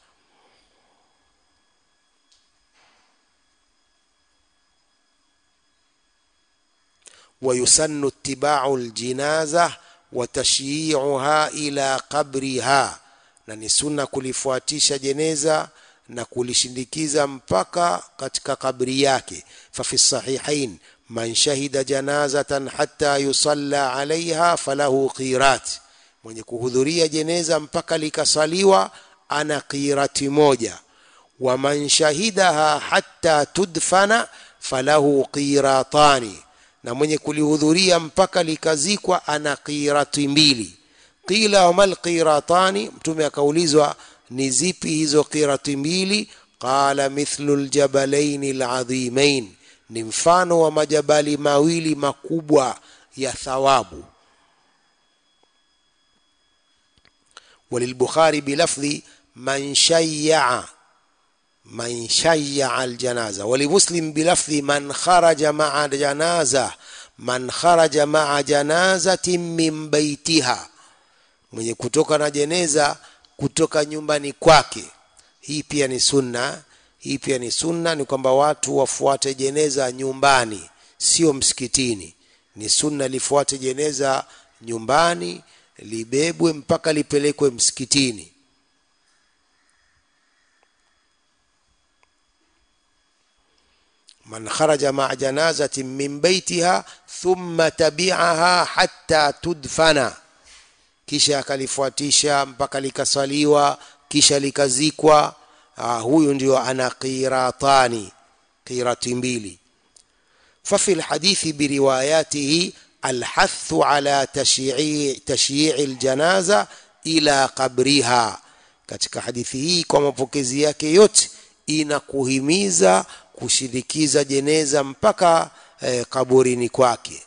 ويسن اتباع الجنازة وتشييعها إلى قبرها na ni sunna kulifuatisha jeneza na kulishindikiza mpaka katika kabri yake fafi sahihain man shahida janazatan hatta yusalla alaiha falahu qirat mwenye kuhudhuria jeneza mpaka likasaliwa ana qirati moja wa man shahidaha hatta tudfana falahu qiratani na mwenye kulihudhuria mpaka likazikwa ana qirati mbili qila wamal qiratani mtume akaulizwa ni zipi hizo qirati mbili qala mithlu ljabalaini ladhimain ni mfano wa majabali mawili makubwa ya thawabu وللبخاري بلفظ من شيع من شيع الجنازة ولمسلم بلفظ من خرج مع جنازة من خرج مع جنازة من بيتها mwenye kutoka na jeneza kutoka nyumbani kwake hii pia ni sunna hii pia ni sunna ni kwamba watu wafuate jeneza nyumbani sio msikitini ni sunna lifuate jeneza nyumbani libebwe mpaka lipelekwe msikitini man kharaja maa janazatin min baitiha thumma tabiaha hatta tudfana kisha akalifuatisha mpaka likaswaliwa kisha likazikwa ah, huyu ndio ana qiratani qirati mbili ففي الحديث برواياته الحث على تشييع تشييع الجنازة إلى قبرها katika hadithi hii kwa mapokezi yake yote inakuhimiza kushirikiza jeneza mpaka eh, kaburini kwake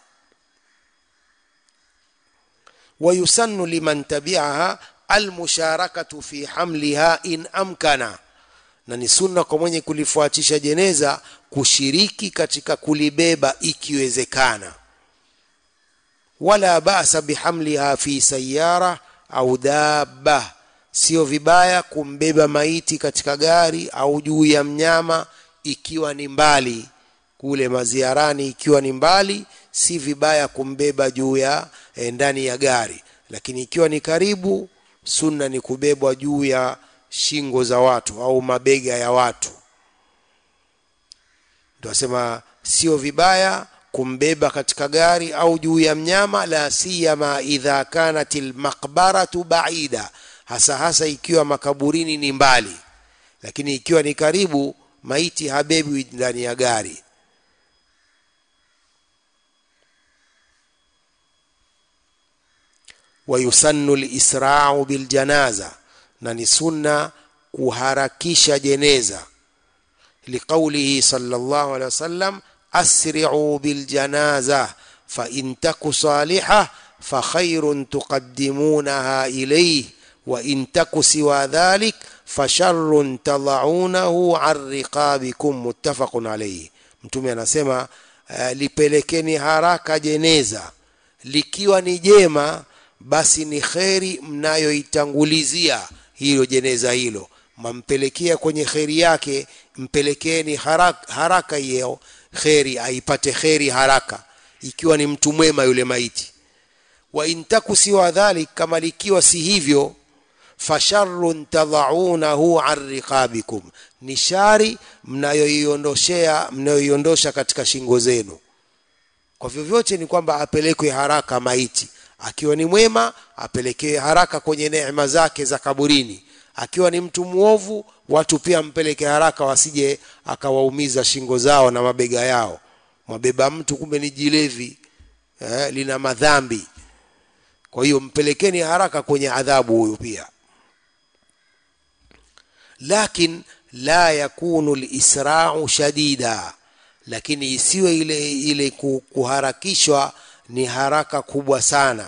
ويسن لمن تبعها المشاركة في حملها إن أمكن na ni sunna kwa mwenye kulifuatisha jeneza kushiriki katika kulibeba ikiwezekana wala basa bihamliha fi sayara au dabba sio vibaya kumbeba maiti katika gari au juu ya mnyama ikiwa ni mbali kule maziarani ikiwa ni mbali si vibaya kumbeba juu ya eh, ndani ya gari lakini ikiwa ni karibu sunna ni kubebwa juu ya shingo za watu au mabega ya watu ndio asema sio vibaya kumbeba katika gari au juu ya mnyama la siyama idha kanat almaqbaratu baida hasa hasa ikiwa makaburini ni mbali lakini ikiwa ni karibu maiti habebi ndani ya gari wayusannu lisrau biljanaza na ni sunna kuharakisha jeneza liqaulihi sallallahu alaihi wasallam asri'u biljanaza fa in taku salihah fa khairun tuqaddimunaha ilayhi wa in taku siwa dhalik fa sharrun tad'unahu an riqabikum muttafaqun alayhi mtume anasema uh, lipelekeni haraka jeneza likiwa ni jema basi ni kheri mnayoitangulizia hilo jeneza hilo mampelekea kwenye kheri yake mpelekeeni haraka, haraka hiyo kheri aipate kheri haraka ikiwa ni mtu mwema yule maiti wa intaku siwa dhalik kama likiwa si hivyo fasharrun tadhaunahu an riqabikum ni shari mnayoiondoshea mnayoiondosha katika shingo zenu kwa vyovyote ni kwamba apelekwe haraka maiti akiwa ni mwema apelekewe haraka kwenye neema zake za kaburini akiwa ni mtu mwovu watu pia mpeleke haraka wasije akawaumiza shingo zao na mabega yao mwabeba mtu kumbe ni jilevi eh, lina madhambi kwa hiyo mpelekeni haraka kwenye adhabu huyu pia lakin la yakunu lisrau shadida lakini isiwe ile ile kuharakishwa ni haraka kubwa sana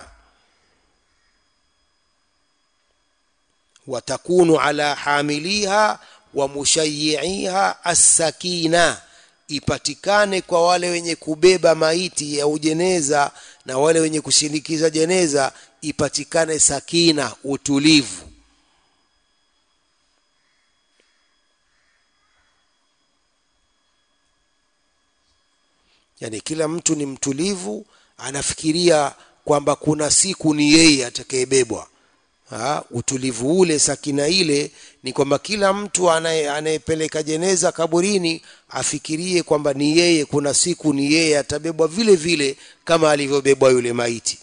watakunu ala hamiliha wa mushayiiha assakina ipatikane kwa wale wenye kubeba maiti ya ujeneza na wale wenye kushinikiza jeneza ipatikane sakina utulivu yani kila mtu ni mtulivu anafikiria kwamba kuna siku ni yeye atakayebebwa utulivu ule sakina ile ni kwamba kila mtu anayepeleka jeneza kaburini afikirie kwamba ni yeye kuna siku ni yeye atabebwa vile vile kama alivyobebwa yule maiti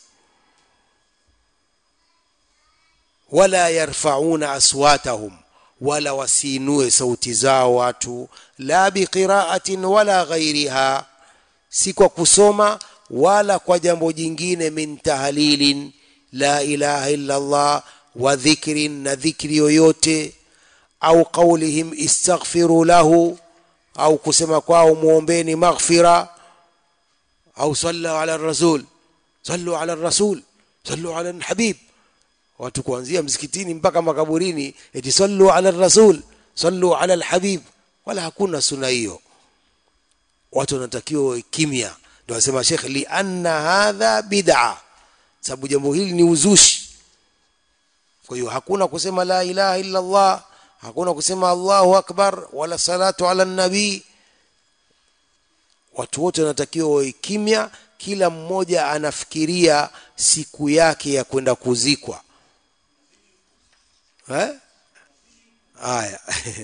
wala yarfauna aswatahum wala wasiinue sauti zao watu la biqiraatin wala ghairiha si kwa kusoma wala kwa jambo jingine min tahlilin la ilaha illa Allah wa dhikrin na dhikri yoyote au qaulihim istaghfiru lahu au kusema kwao muombeni maghfira au sallu ala rasul sallu ala rasul sallu ala habib watu kuanzia msikitini mpaka makaburini eti sallu ala rasul sallu ala alhabib wala hakuna suna hiyo watu wanatakiwa kimya ndio anasema Sheikh li anna hadha bid'a sababu jambo hili ni uzushi kwa hiyo hakuna kusema la ilaha illa Allah hakuna kusema Allahu akbar wala salatu ala nabii watu wote wanatakiwa wawe kimya kila mmoja anafikiria siku yake ya kwenda kuzikwa eh haya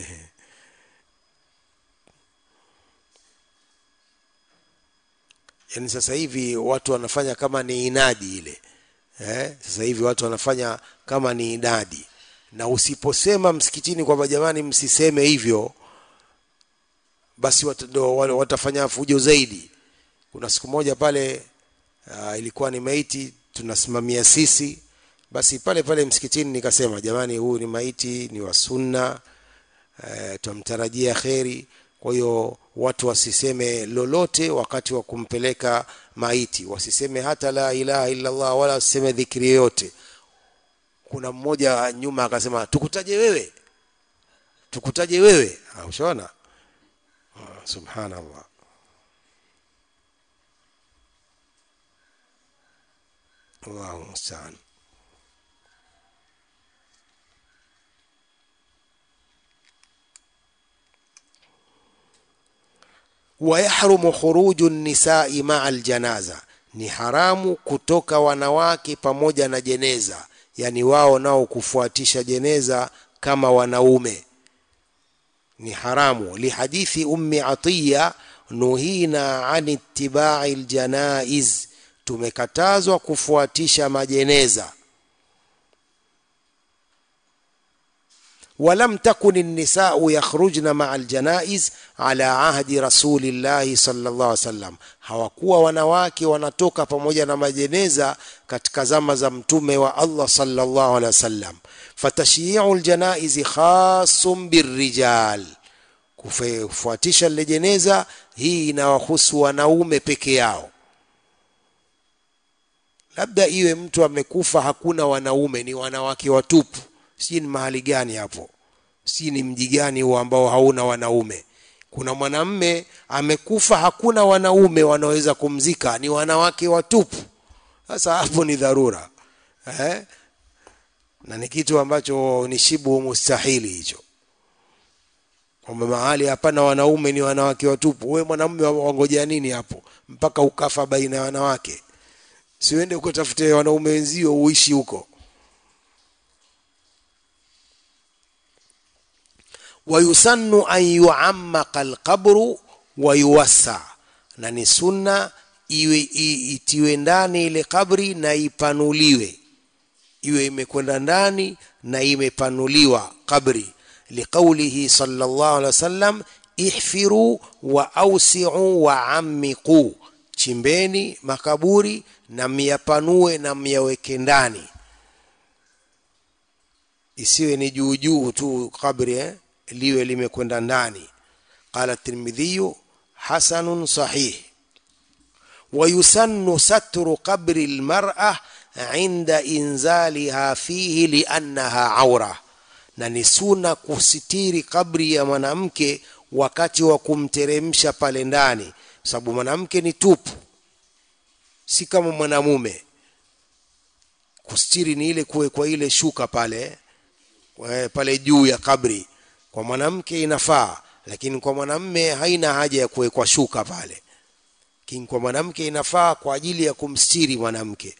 yani sasa hivi watu wanafanya kama ni inadi ile eh sasa hivi watu wanafanya kama ni inadi na usiposema msikitini kwamba jamani msiseme hivyo basi wat, do, watafanya fujo zaidi kuna siku moja pale uh, ilikuwa ni maiti tunasimamia sisi basi pale pale msikitini nikasema jamani huu ni maiti ni wa sunna uh, tumtarajia kheri kwa hiyo watu wasiseme lolote wakati wa kumpeleka maiti wasiseme hata la ilaha illa Allah wala wasiseme dhikri yoyote kuna mmoja nyuma akasema tukutaje wewe tukutaje wewe ushaona subhanallah Allahu musta'an ويحرم خروج النساء مع الجنازه ni haramu kutoka wanawake pamoja na jeneza yani wao nao kufuatisha jeneza kama wanaume ni haramu lihadithi ummi atiya nuhina an ittibai ljanaiz tumekatazwa kufuatisha majeneza ولم تكن النساء يخرجن مع الجنائز على عهد رسول الله صلى الله عليه وسلم hawakuwa wanawake wanatoka pamoja na majeneza katika zama za mtume wa Allah sallallahu alaihi wasallam fatashyi'u aljanaiz khasun birrijal kufuatisha lile jeneza hii inawahusu wanaume peke yao labda iwe mtu amekufa hakuna wanaume ni wanawake watupu si ni mahali gani hapo si ni mji gani huo ambao hauna wanaume kuna mwanamme amekufa hakuna wanaume wanaweza kumzika ni wanawake watupu sasa hapo ni dharura eh? na ni kitu ambacho ni shibu mustahili hicho kwamba mahali hapana wanaume ni wanawake watupu we mwanamume wangojea nini hapo mpaka ukafa baina ya wanawake siuende ukatafute wanaume wenzio uishi huko wayusannu an yuammaqa alqabru wa yuwassa na ni sunna iwe itiwe ndani ile kabri na ipanuliwe iwe imekwenda ndani na imepanuliwa kabri liqaulihi sallallahu alaihi wasallam ihfiru wa ausiu wa ammiqu chimbeni makaburi na myapanue na myaweke ndani isiwe ni juu juu tu kabri eh? liwe limekwenda ndani qala tirmidhiyu hasanun sahih ويسن ستر قبر المرأة عند إنزالها فيه لأنها عورة na ni suna kusitiri kabri ya mwanamke wakati wa kumteremsha pale ndani sababu mwanamke ni tupu si kama mwanamume kustiri ni ile kuwekwa ile shuka pale pale juu ya kabri kwa mwanamke inafaa lakini kwa mwanamme haina haja ya kuwekwa shuka pale lakini kwa mwanamke inafaa kwa ajili ya kumstiri mwanamke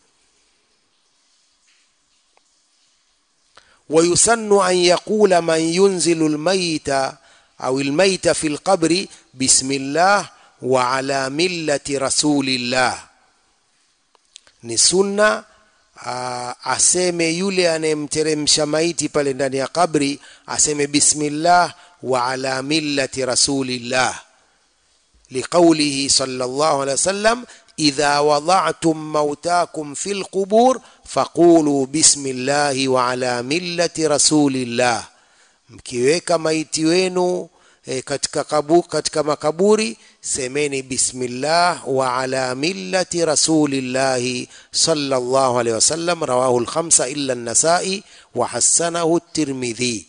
ويسن أن يقول من ينزل الميت أو الميت في القبر بسم الله وعلى ملة رسول الله ni sunna aseme yule anayemteremsha maiti pale ndani ya kabri aseme bismillah wa ala millati rasulillah liqaulihi sallallahu alaihi wasallam idha wada'tum mautakum fil qubur faqulu bismillahi wa ala millati rasulillah mkiweka maiti wenu e, katika, kabu, katika makaburi semeni bismillah wa ala millati rasulillahi sallallahu alaihi wasallam rawahu lkhamsa illa an-nasai wa hasanahu at-tirmidhi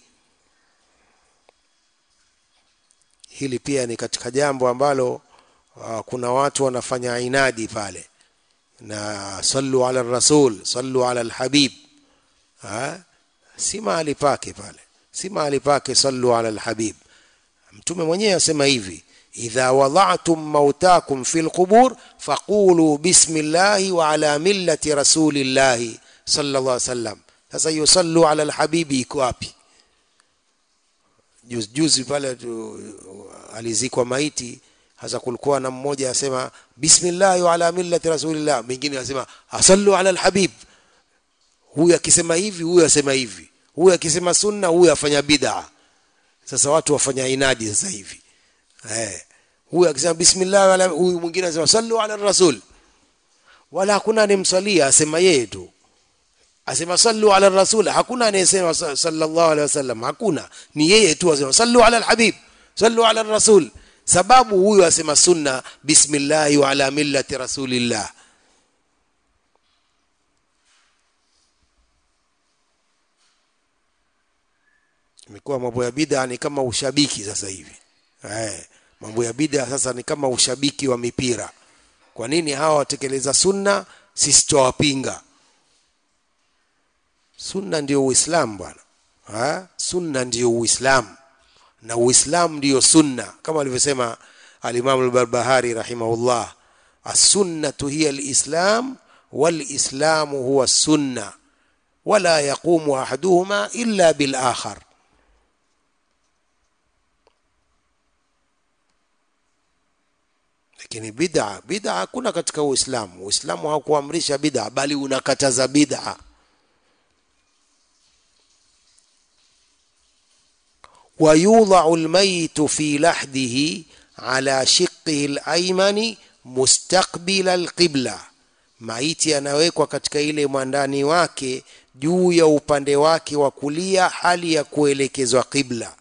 hili pia ni katika jambo ambalo uh, kuna watu wanafanya inadi pale na sallu ala rasul sallu ala alhabib ha? si mahali pake pale si mahali pake sallu ala alhabib mtume mwenyewe asema hivi idha wada'tum mautakum fil qubur faqulu bismillahi wa ala millati rasulillahi sallallahu alaihi wasallam sasa yusallu ala alhabibi iko wapi juzi juzi pale tu, alizikwa maiti hasa kulikuwa na mmoja asema bismillah wa ala millati rasulillah mwingine anasema asallu ala alhabib huyu akisema hivi huyu asema hivi huyu akisema sunna huyu afanya bid'a sasa watu wafanya inadi sasa hivi eh huyu akisema bismillah wala huyu mwingine anasema sallu ala rasul wala hakuna anemsalia asema yeye tu asema sallu ala rasul hakuna anayesema sallallahu alaihi wasallam hakuna ni yeye tu asema sallu ala alhabib sallu ala rasul sababu huyu asema sunna bismillah wa ala millati rasulillah imekuwa mambo ya bid'a ni kama ushabiki sasa hivi eh mambo ya bid'a sasa ni kama ushabiki wa mipira kwa nini hawa watekeleza sunna sisi tuwapinga sunna ndio uislamu bwana ha? sunna ndio uislamu na uislamu ndio sunna kama alivyosema alimamu al-barbahari rahimahullah as-sunnatu hiya al-islam wal-islamu huwa sunna wala yaqumu ahaduhuma illa bil akhar lakini bid'a bid'a hakuna katika uislamu uislamu haukuamrisha bid'a bali unakataza bid'a ويوضع الميت في لحده على شقه الأيمن مستقبل القبلة maiti anawekwa katika ile mwandani wake juu ya upande wake wa kulia hali ya kuelekezwa qibla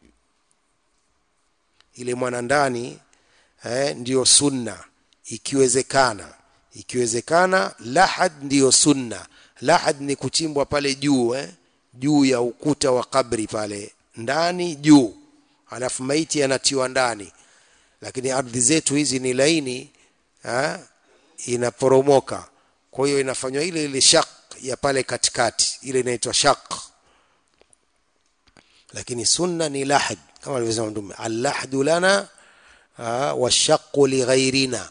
ile mwanandani eh, ndiyo sunna ikiwezekana ikiwezekana lahad ndiyo sunna lahad ni kuchimbwa pale juu eh, juu ya ukuta wa kabri pale ndani juu alafu maiti yanatiwa ndani lakini ardhi zetu hizi ni laini ha? inaporomoka kwa hiyo inafanywa ile ile shaq ya pale katikati ile inaitwa shaq lakini sunna ni lahad kama alivyosema mtume allahdu lana washaqu lighairina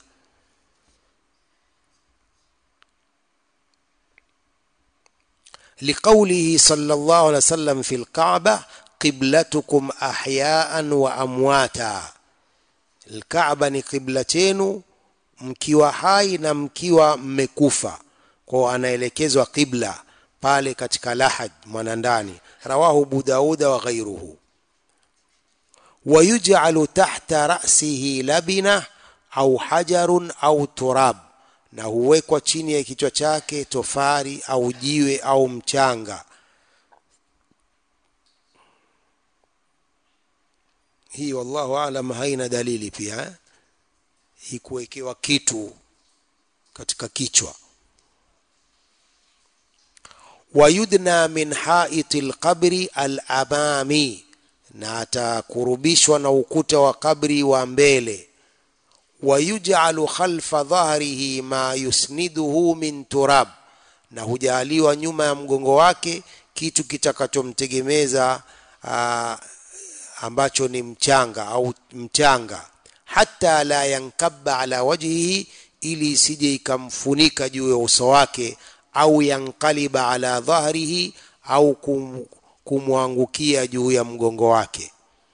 لقوله صلى الله عليه وسلم في الكعبة قبلتكم أحياء وأمواتا الكعبة ni qibla chenu mkiwa hai na mkiwa mmekufa kwao anaelekezwa qibla pale katika lahad mwanandani rawahu abu dauda wa ghairuhu ويجعل تحت رأسه لبنة أو حجر أو تراب na huwekwa chini ya kichwa chake tofari au jiwe au mchanga hii wallahu alam haina dalili pia hii kuwekewa kitu katika kichwa wayudna min haiti lqabri alamami na atakurubishwa na ukuta wa kabri wa mbele wayuj'alu khalfa dhahrihi ma yusniduhu min turab na hujaliwa nyuma ya mgongo wake kitu kitakachomtegemeza ambacho ni mchanga au mchanga hata la yankabba ala wajhihi ili isije ikamfunika juu ya uso wake au yankaliba ala dhahrihi au kum, kumwangukia juu ya mgongo wake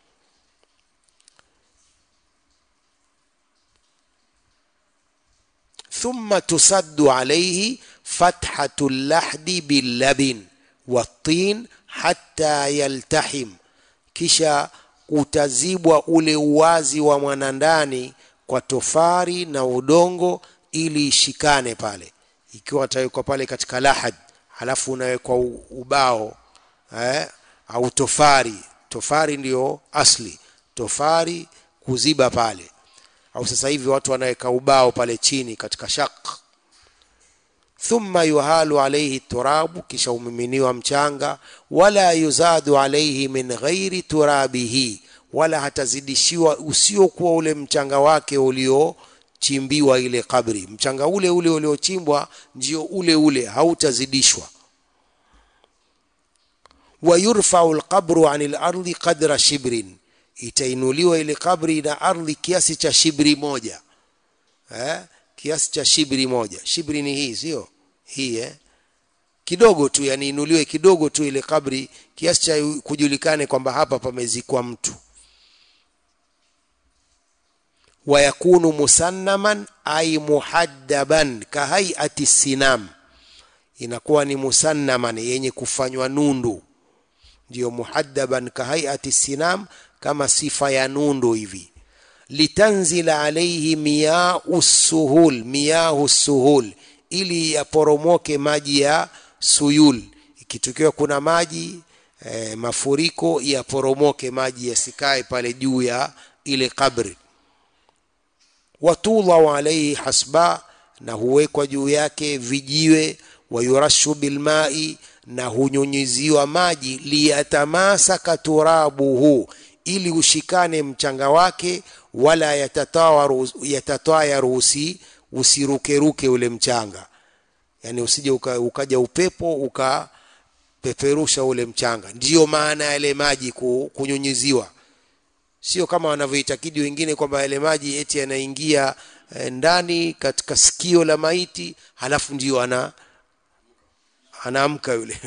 ثم تسد عليه فتحة اللحد باللبن والطين حتى يلتحم kisha utazibwa ule uwazi wa mwanandani kwa tofari na udongo ili ishikane pale ikiwa atawekwa pale katika lahad halafu unawekwa ubao eh, au tofari tofari ndiyo asli tofari kuziba pale au sasa hivi watu wanaweka ubao pale chini katika shaq thumma yuhalu alayhi turabu kisha umiminiwa mchanga wala yuzadu alayhi min ghairi turabihi wala hatazidishiwa usiokuwa ule mchanga wake uliochimbiwa ile kabri mchanga ule ule uliochimbwa ndio ule ule hautazidishwa wayurfau alqabru anil ardi qadra shibrin itainuliwa ile kabri na ardhi kiasi cha shibri moja eh? kiasi cha shibri moja shibri ni hii sio hii eh? kidogo tu yani inuliwe kidogo tu ile kabri kiasi cha kujulikane kwamba hapa pamezikwa mtu wayakunu musannaman ay muhaddaban kahaiati sinam inakuwa ni musannaman yenye kufanywa nundu ndiyo muhaddaban kahaiati sinam kama sifa ya nundu hivi litanzila alaihi miyau suhul miyahu suhul ili yaporomoke maji ya suyul ikitukiwa kuna maji e, mafuriko yaporomoke maji yasikae pale juu ya ile kabri watudhau alaihi hasba na huwekwa juu yake vijiwe wayurashu bilmai na hunyunyiziwa maji liyatamasaka turabuhu ili ushikane mchanga wake wala yatatayaru usi usirukeruke ule mchanga yani usije uka, ukaja upepo ukapeperusha ule mchanga ndiyo maana yale maji kunyunyiziwa sio kama wanavyoitakidi wengine kwamba yale maji eti yanaingia eh, ndani katika sikio la maiti halafu ndio ana anaamka yule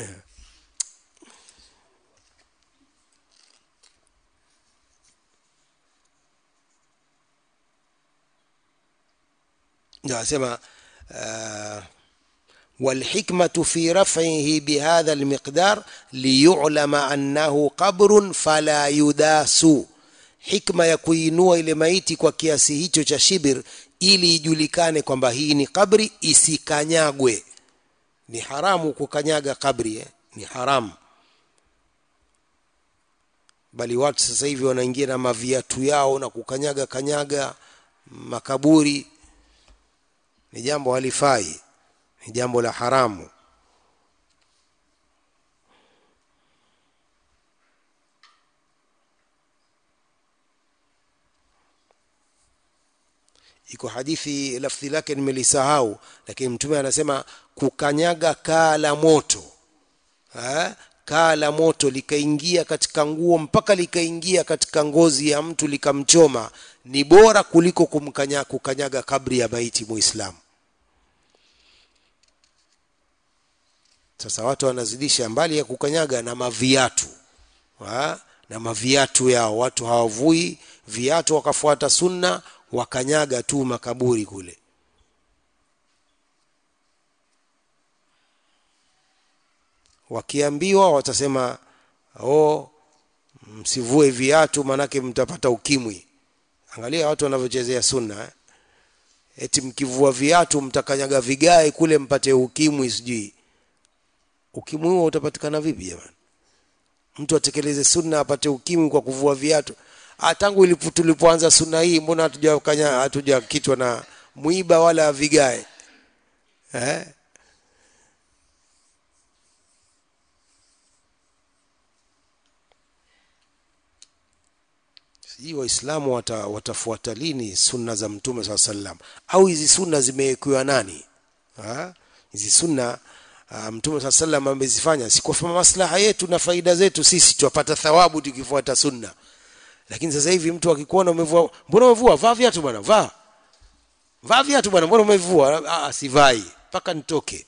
ndio anasema uh, والحكمة في رفعه بهذا المقدار ليعلم أنه قبر فلا يداس hikma ya kuinua ile maiti kwa kiasi hicho cha shibir ili ijulikane kwamba hii ni kabri isikanyagwe ni haramu kukanyaga kabri eh? ni haramu bali watu sasa hivi wanaingia na maviatu yao na kukanyaga kanyaga makaburi ni jambo halifai ni jambo la haramu iko hadithi lafdhi lake nimelisahau lakini mtume anasema kukanyaga kaa la moto ha? kaa la moto likaingia katika nguo mpaka likaingia katika ngozi ya mtu likamchoma ni bora kuliko kumkanya, kukanyaga kabri ya maiti muislamu sasa watu wanazidisha mbali ya kukanyaga na maviatu ha? na maviatu yao watu hawavui viatu wakafuata sunna wakanyaga tu makaburi kule wakiambiwa watasema oh msivue viatu manake mtapata ukimwi angalia watu wanavyochezea sunna eh? eti mkivua viatu mtakanyaga vigae kule mpate ukimwi sijui ukimwi huo utapatikana vipi jamani mtu atekeleze sunna apate ukimwi kwa kuvua viatu tangu ilipo tulipoanza sunna hii mbona hatujakanya hatujakitwa na mwiba wala vigae eh? sijui waislamu wata, watafuata lini sunna za mtume saa sallam au hizi sunna zimewekewa nani ha? hizi sunna uh, mtume saa sallam amezifanya si kwa maslaha yetu na faida zetu sisi twapata thawabu tukifuata sunna lakini sasa hivi mtu akikuona umevua mbona umevua vaa viatu bwana vaa vaa viatu bwana mbona umevua ah sivai mpaka nitoke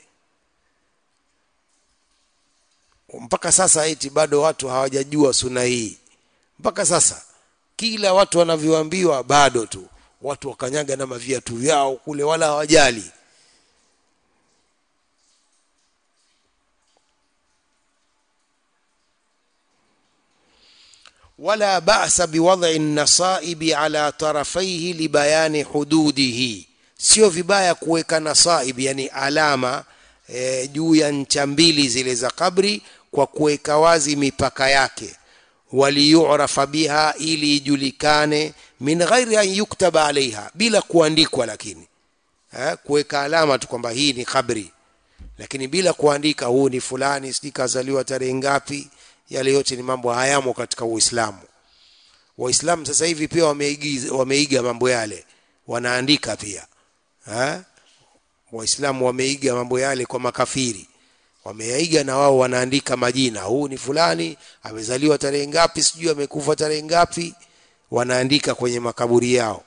mpaka sasa eti bado watu hawajajua sunna hii mpaka sasa kila watu wanavyoambiwa bado tu watu wakanyaga na maviatu vyao kule wala hawajali ولا بأس بوضع النصائب على طرفيه لبيان حدوده sio vibaya kuweka nasaib yani alama e, juu ya ncha mbili zile za kabri kwa kuweka wazi mipaka yake waliyurafa biha ili ijulikane min ghairi an yuktaba alaiha bila kuandikwa lakini eh, kuweka alama tu kwamba hii ni kabri lakini bila kuandika huu ni fulani sijui kazaliwa tarehe ngapi yale yote ni mambo hayamo katika uislamu waislamu sasa hivi pia wameiga, wameiga mambo yale wanaandika pia eh? waislamu wameiga mambo yale kwa makafiri wameyaiga na wao wanaandika majina huu ni fulani amezaliwa tarehe ngapi sijui amekufa tarehe ngapi wanaandika kwenye makaburi yao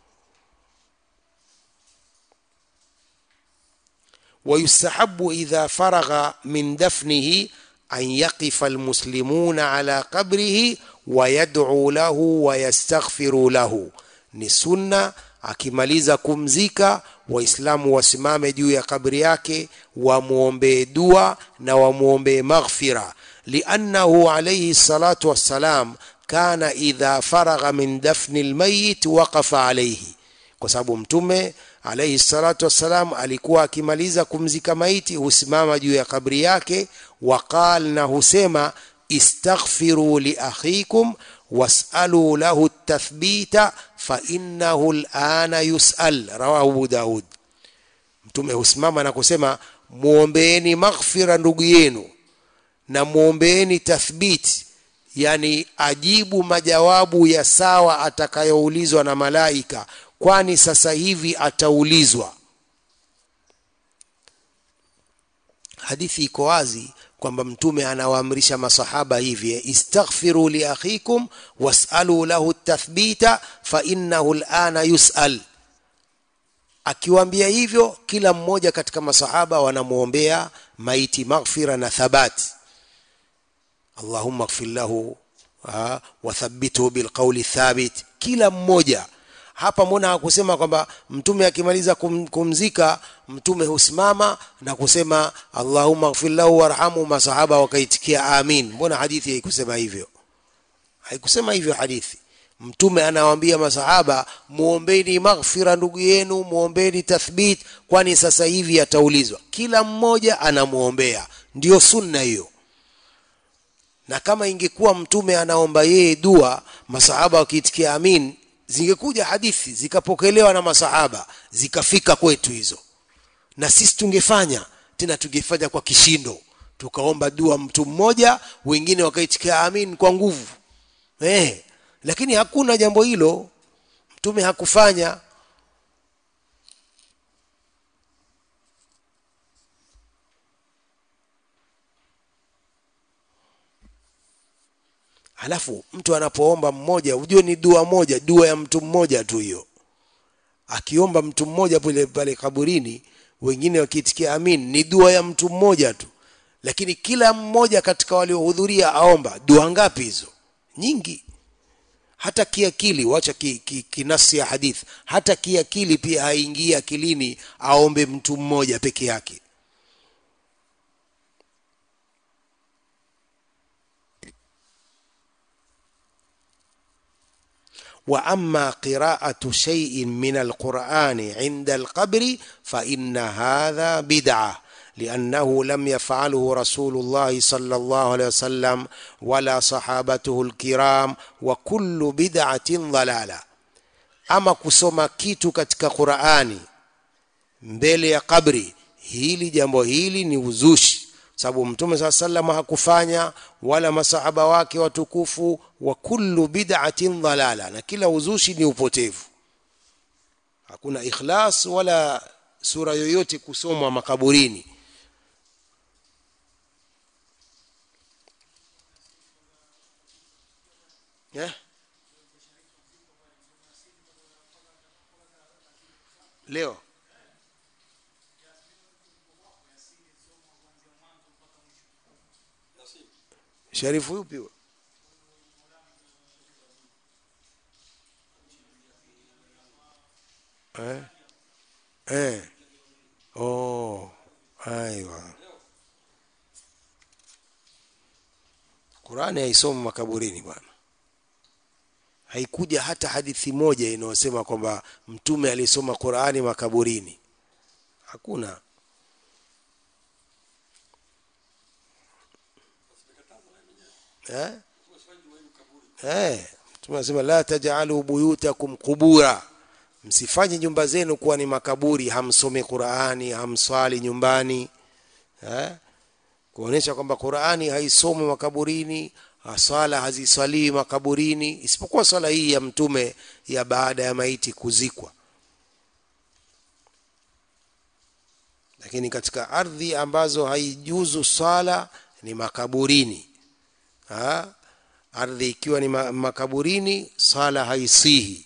ويستحب إذا فرغ من دفنه أن يقف المسلمون على قبره ويدعو له ويستغفر له ni sunna akimaliza kumzika waislamu wasimame juu ya kabri yake wamwombee dua na wamwombee maghfira liannahu alayhi salatu wassalam kana idha faragha min dafni lmayit waqafa alayhi kwa sababu mtume alayhi salatu wassalam alikuwa akimaliza kumzika maiti husimama juu ya kabri yake waqal na husema istaghfiru li akhikum wasalu lahu tathbita fa innahu alana yusal rawahu abu daud mtume husimama na kusema muombeeni maghfira ndugu yenu na muombeeni tathbiti yani ajibu majawabu ya sawa atakayoulizwa na malaika kwani sasa hivi ataulizwa hadithi iko wazi kwamba mtume anawaamrisha masahaba hivi istaghfiru li akhikum wasalu lahu tathbita fa innahu alana yusal akiwaambia hivyo kila mmoja katika masahaba wanamwombea maiti maghfira na thabati allahumma ighfir lahu wathabbithu bilqawli thabit kila mmoja hapa mbona hakusema kwamba mtume akimaliza kum, kumzika mtume husimama na kusema allahumma ighfir lahu warhamhu masahaba wakaitikia amin mbona hadithi haikusema hivyo haikusema hivyo hadithi mtume anawaambia masahaba muombeni maghfira ndugu yenu muombeni tathbit kwani sasa hivi ataulizwa kila mmoja anamwombea ndio sunna hiyo na kama ingekuwa mtume anaomba yeye dua masahaba wakiitikia amin zingekuja hadithi zikapokelewa na masahaba zikafika kwetu hizo na sisi tungefanya tena tungefanya kwa kishindo tukaomba dua mtu mmoja wengine wakaitikia amin kwa nguvu eh lakini hakuna jambo hilo mtume hakufanya halafu mtu anapoomba mmoja ujue ni dua moja dua ya mtu mmoja tu hiyo akiomba mtu mmoja pale pale kaburini wengine wakiitikia amin ni dua ya mtu mmoja tu lakini kila mmoja katika waliohudhuria aomba dua ngapi hizo nyingi hata kiakili wacha ki, ki, kinasi ya hadith hata kiakili pia haingii akilini aombe mtu mmoja peke yake واما قراءه شيء من القران عند القبر فان هذا بدعه لانه لم يفعله رسول الله صلى الله عليه وسلم ولا صحابته الكرام وكل بدعه ضلاله ama kusoma kitu katika qurani mbele ya kabri hili jambo hili ni uzushi sababu mtume saa sallam hakufanya wala masahaba wake watukufu wa kullu bid'atin dhalala na kila uzushi ni upotevu hakuna ikhlas wala sura yoyote kusomwa makaburini yeah? leo sharifu yupi huyo eh eh oh aiwa Qurani haisomi makaburini bwana haikuja hata hadithi moja inayosema kwamba mtume alisoma Qur'ani makaburini hakuna eh eh mtume anasema la taj'alu buyutakum qubura msifanye nyumba zenu kuwa ni makaburi hamsomi Qur'ani hamswali nyumbani eh kuonesha kwamba Qur'ani haisomi makaburini swala haziswaliwi makaburini isipokuwa swala hii ya mtume ya baada ya maiti kuzikwa lakini katika ardhi ambazo haijuzu swala ni makaburini ha? ardhi ikiwa ni makaburini swala haisihi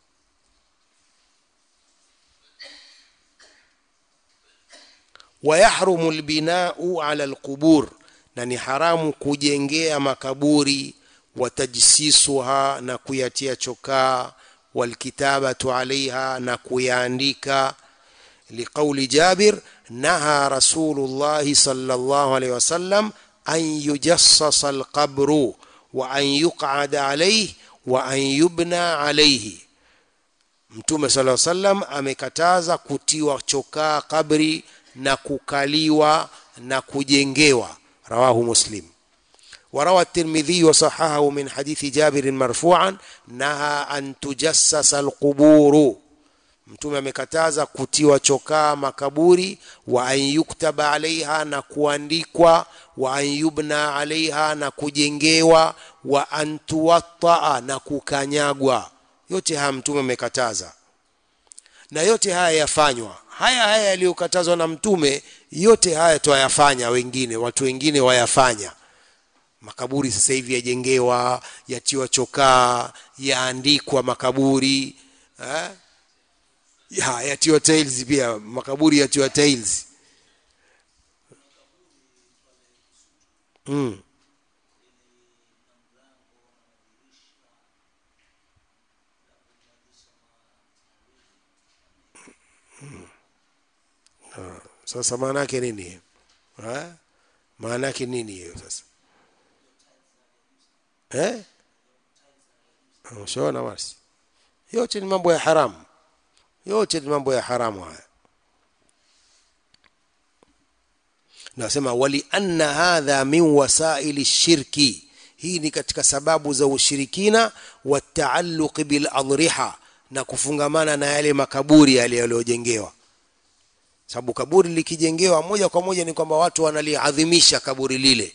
wayahrumu albinau ala alqubur na ni haramu kujengea makaburi watajsisuha na kuyatia chokaa walkitabatu alaiha na kuyaandika liqauli jabir naha rasulullahi sallallahu alaihi wasallam an yujassasa alqabru wa an yuqada alaihi wa an yubna alaihi mtume sallallahu alaihi wasallam amekataza kutiwa chokaa kabri na kukaliwa na kujengewa رواه مسلم وروى الترمذي وصححه من حديث جابر مرفوعا نهى أن تجسس القبور mtume amekataza kutiwa chokaa makaburi wa an yuktaba alaiha na kuandikwa wa an yubna alaiha na kujengewa wa an tuwattaa na kukanyagwa yote haya mtume amekataza na yote haya yafanywa haya haya yaliyokatazwa na mtume yote haya twayafanya wengine watu wengine wayafanya makaburi sasa hivi yajengewa yatiwa chokaa yaandikwa makaburi eh? ya yatiwa tiles pia makaburi yatiwa tiles mm. sasa maana yake nini hiyo maana yake nini hiyo sasa eh ushaona basi yote ni mambo ya haramu yote ni mambo ya haramu haya nasema wali anna hadha min wasaili shirki hii ni katika sababu za ushirikina wa taalluqi bil adriha na kufungamana na yale makaburi yale yaliyojengewa sababu kaburi likijengewa moja kwa moja ni kwamba watu wanaliadhimisha kaburi lile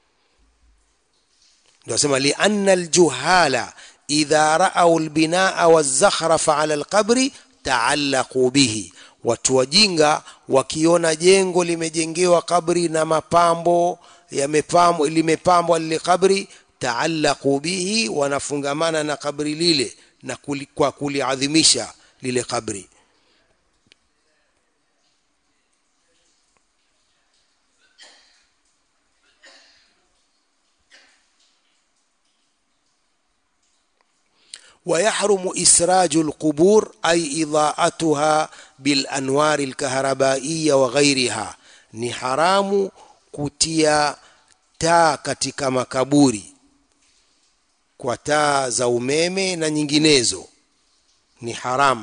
ndio sema li anna aljuhala idha ra'aw albinaa wazakhrafa ala alqabri taallaqu bihi watu wajinga wakiona jengo limejengewa kabri na mapambo yamepambwa limepambwa lile kabri taallaqu bihi wanafungamana na kabri lile na kuli, kwa kuliadhimisha lile kabri ويحرم إسراج القبور أي إضاءتها بالأنوار الكهربائية وغيرها ni haramu kutia taa katika makaburi kwa taa za umeme na nyinginezo ni haramu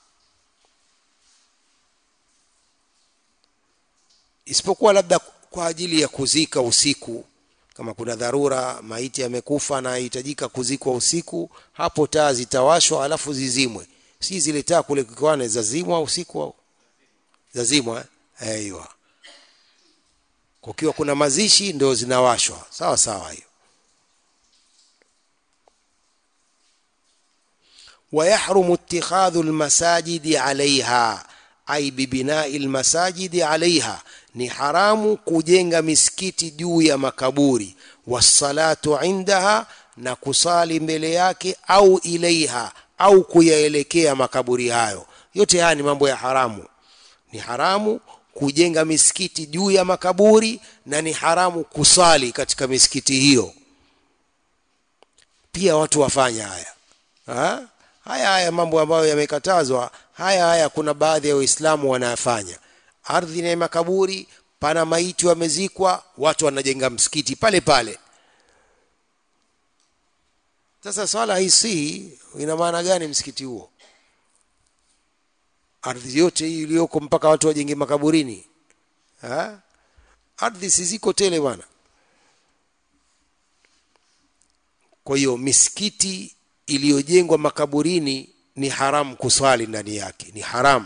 isipokuwa labda kwa ajili ya kuzika usiku kama kuna dharura maiti amekufa na inahitajika kuzikwa usiku hapo taa zitawashwa alafu zizimwe si zile taa kule kikwani zazimwa usiku au zazimwa eh aiwa kukiwa kuna mazishi ndio zinawashwa sawa sawa hiyo ويحرم اتخاذ المساجد عليها أي ببناء المساجد عليها ni haramu kujenga misikiti juu ya makaburi wassalatu indaha na kusali mbele yake au ilaiha au kuyaelekea makaburi hayo yote haya ni mambo ya haramu ni haramu kujenga misikiti juu ya makaburi na ni haramu kusali katika misikiti hiyo pia watu wafanya haya ha? haya haya mambo ambayo yamekatazwa haya haya kuna baadhi ya waislamu wanayafanya ardhi na makaburi pana maiti wamezikwa watu wanajenga msikiti pale pale sasa swala haisihi ina maana gani msikiti huo ardhi yote hii iliyoko mpaka watu wajenge makaburini ha? ardhi si ziko tele bwana kwa hiyo misikiti iliyojengwa makaburini ni haramu kuswali ndani yake ni haramu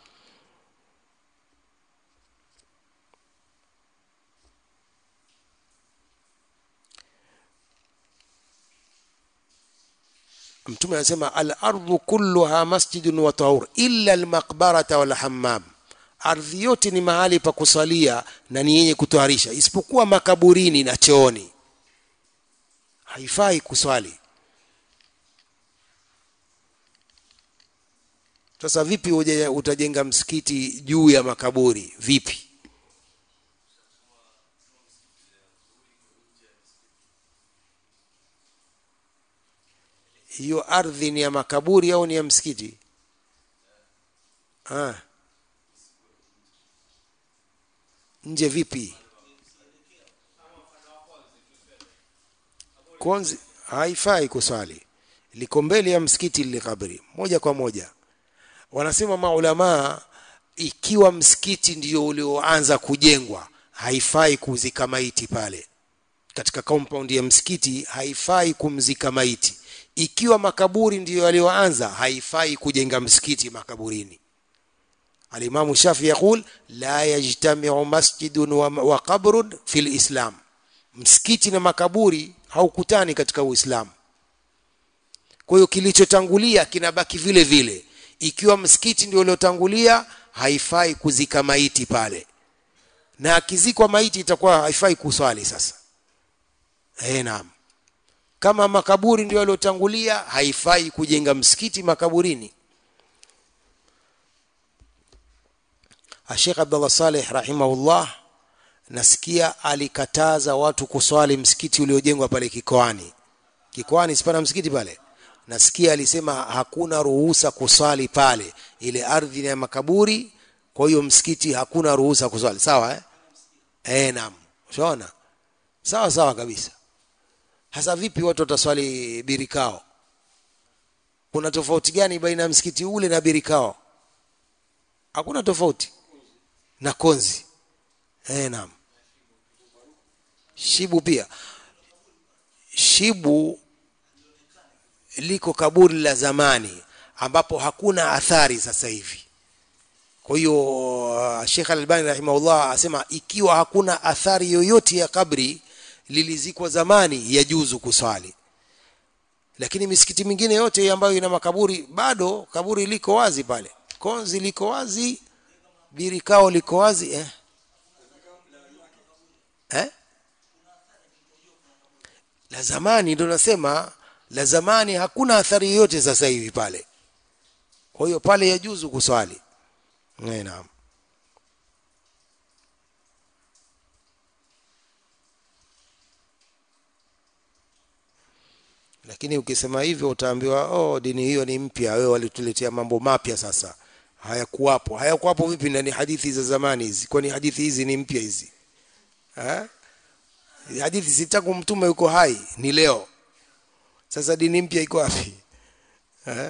mtume anasema al-ardhu kulluha masjidun wa tahur illa al-maqbarata wal hammam ardhi yote ni mahali pa kusalia na ni yenye kutoharisha isipokuwa makaburini na chooni haifai kuswali sasa vipi uje utajenga msikiti juu ya makaburi vipi hiyo ardhi ni ya makaburi au ni ya msikiti ah. nje vipi konzi haifai kuswali liko mbele ya msikiti lile kabri moja kwa moja wanasema maulamaa ikiwa msikiti ndio ulioanza kujengwa haifai kuzika maiti pale katika compound ya msikiti haifai kumzika maiti ikiwa makaburi ndiyo yaliyoanza haifai kujenga msikiti makaburini alimamu shafi yaqul la yajtamiu masjidun wa, wa qabrun fi lislam msikiti na makaburi haukutani katika uislamu kwa hiyo kilichotangulia kinabaki vile vile ikiwa msikiti ndio uliotangulia haifai kuzika maiti pale na akizikwa maiti itakuwa haifai kuswali sasa eh naam kama makaburi ndio yaliotangulia haifai kujenga msikiti makaburini Sheikh Abdullah Saleh rahimahullah nasikia alikataza watu kuswali msikiti uliojengwa pale Kikoani Kikoani sipana msikiti pale nasikia alisema hakuna ruhusa kuswali pale ile ardhi ya makaburi kwa hiyo msikiti hakuna ruhusa kuswali sawa eh eh naam unaona sawa sawa kabisa hasa vipi watu wataswali birikao kuna tofauti gani baina ya msikiti ule na birikao hakuna tofauti na konzi eh naam shibu pia shibu liko kaburi la zamani ambapo hakuna athari sasa hivi kwa hiyo Sheikh Al-Albani rahimahullah asema ikiwa hakuna athari yoyote ya kabri lilizikwa zamani yajuzu kuswali lakini misikiti mingine yote ambayo ina makaburi bado kaburi liko wazi pale konzi liko wazi birikao liko wazi eh? Eh? la zamani ndio nasema la zamani hakuna athari yoyote sasa hivi pale kwa hiyo pale yajuzu kuswali naam lakini ukisema hivyo utaambiwa oh dini hiyo ni mpya wewe walituletea mambo mapya sasa hayakuwapo hayakuwapo vipi na ni hadithi za zamani hizi kwani hadithi hizi ni mpya hizi ha? hadithi sitaku mtume yuko hai ni leo sasa dini mpya iko wapi ha?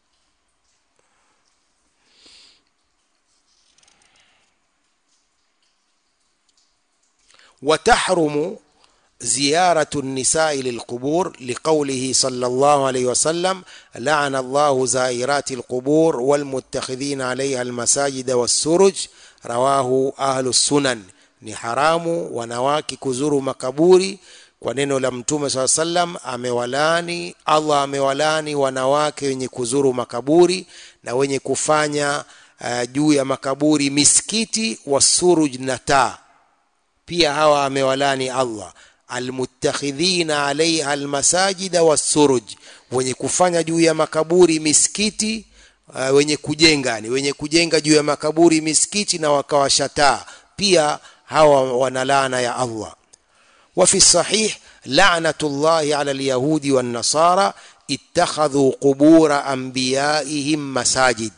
وتحرم زيارة النساء للقبور لقوله صلى الله عليه وسلم لعن الله زائرات القبور والمتخذين عليها المساجد والسرج رواه أهل السنن ni haramu wanawake kuzuru makaburi kwa neno la mtume saa sallam amewalani allah amewalani wanawake wenye kuzuru makaburi na wenye kufanya uh, juu ya makaburi misikiti wasuruj na taa pia hawa amewalani allah almuttakhidhina alaiha almasajida wassuruj wenye kufanya juu ya makaburi misikiti uh, wenye kujenga ni wenye kujenga juu ya makaburi misikiti na wakawashataa pia hawa wana laana ya allah وفي الصحيح لعنة الله على اليهود والنصارى اتخذوا قبور أنبيائهم مساجد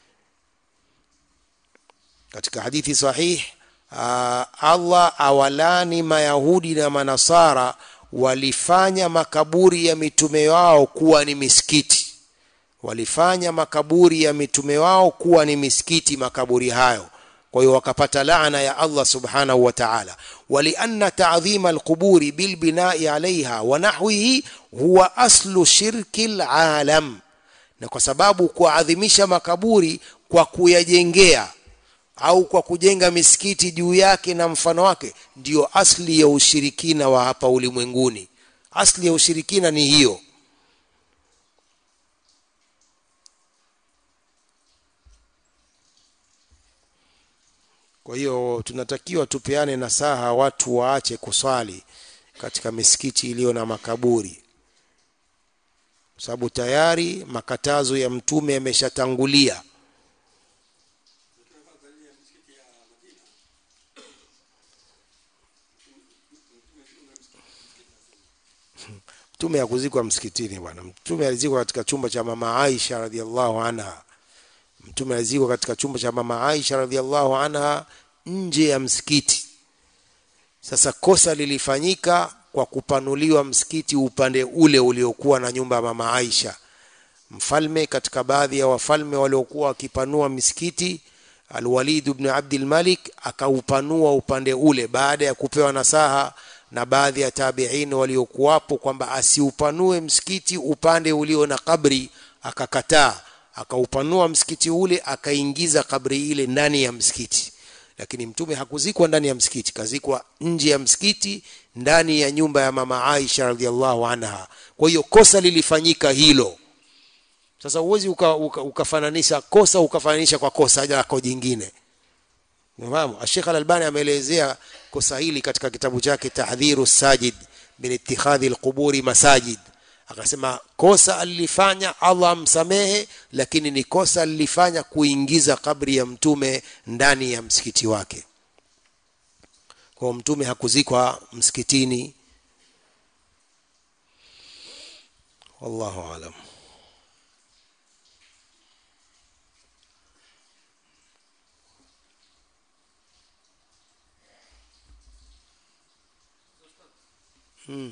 katika hadithi sahih uh, Allah awalani mayahudi na manasara walifanya makaburi ya mitume wao kuwa ni misikiti walifanya makaburi ya mitume wao kuwa ni misikiti makaburi hayo kwa hiyo wakapata laana ya Allah subhanahu wa ta'ala walianna ta'dhima alquburi bilbinai alaiha wa nahwihi huwa aslu shirki alalam na kwa sababu kuadhimisha makaburi kwa kuyajengea au kwa kujenga misikiti juu yake na mfano wake ndiyo asli ya ushirikina wa hapa ulimwenguni asli ya ushirikina ni hiyo kwa hiyo tunatakiwa tupeane nasaha watu waache kuswali katika misikiti iliyo na makaburi kwa sababu tayari makatazo ya mtume yameshatangulia mtume hakuzikwa msikitini bwana mtume alizikwa katika chumba cha mama Aisha radhiallahu anha mtume alizikwa katika chumba cha mama Aisha radhiallahu anha nje ya msikiti sasa kosa lilifanyika kwa kupanuliwa msikiti upande ule uliokuwa na nyumba ya mama Aisha mfalme katika baadhi ya wafalme waliokuwa wakipanua misikiti Al-Walid ibn Abdul Malik akaupanua upande ule baada ya kupewa nasaha na baadhi ya tabi'in waliokuwapo kwamba asiupanue msikiti upande ulio na kabri akakataa akaupanua msikiti ule akaingiza kabri ile ndani ya msikiti lakini mtume hakuzikwa ndani ya msikiti kazikwa nje ya msikiti ndani ya nyumba ya mama Aisha radhiallahu anha kwa hiyo kosa lilifanyika hilo sasa uwezi uka, uka, ukafananisha kosa ukafananisha kwa kosa lako jingine Unafahamu? Sheikh Al-Albani ameelezea kosa hili katika kitabu chake Tahdhiru Sajid min ittikhadhi al-quburi masajid. Akasema kosa alilifanya Allah amsamehe, lakini ni kosa alilifanya kuingiza kabri ya mtume ndani ya msikiti wake. Kwa mtume hakuzikwa msikitini. Wallahu alam. Hmm.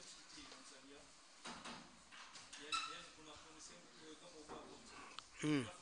Mm.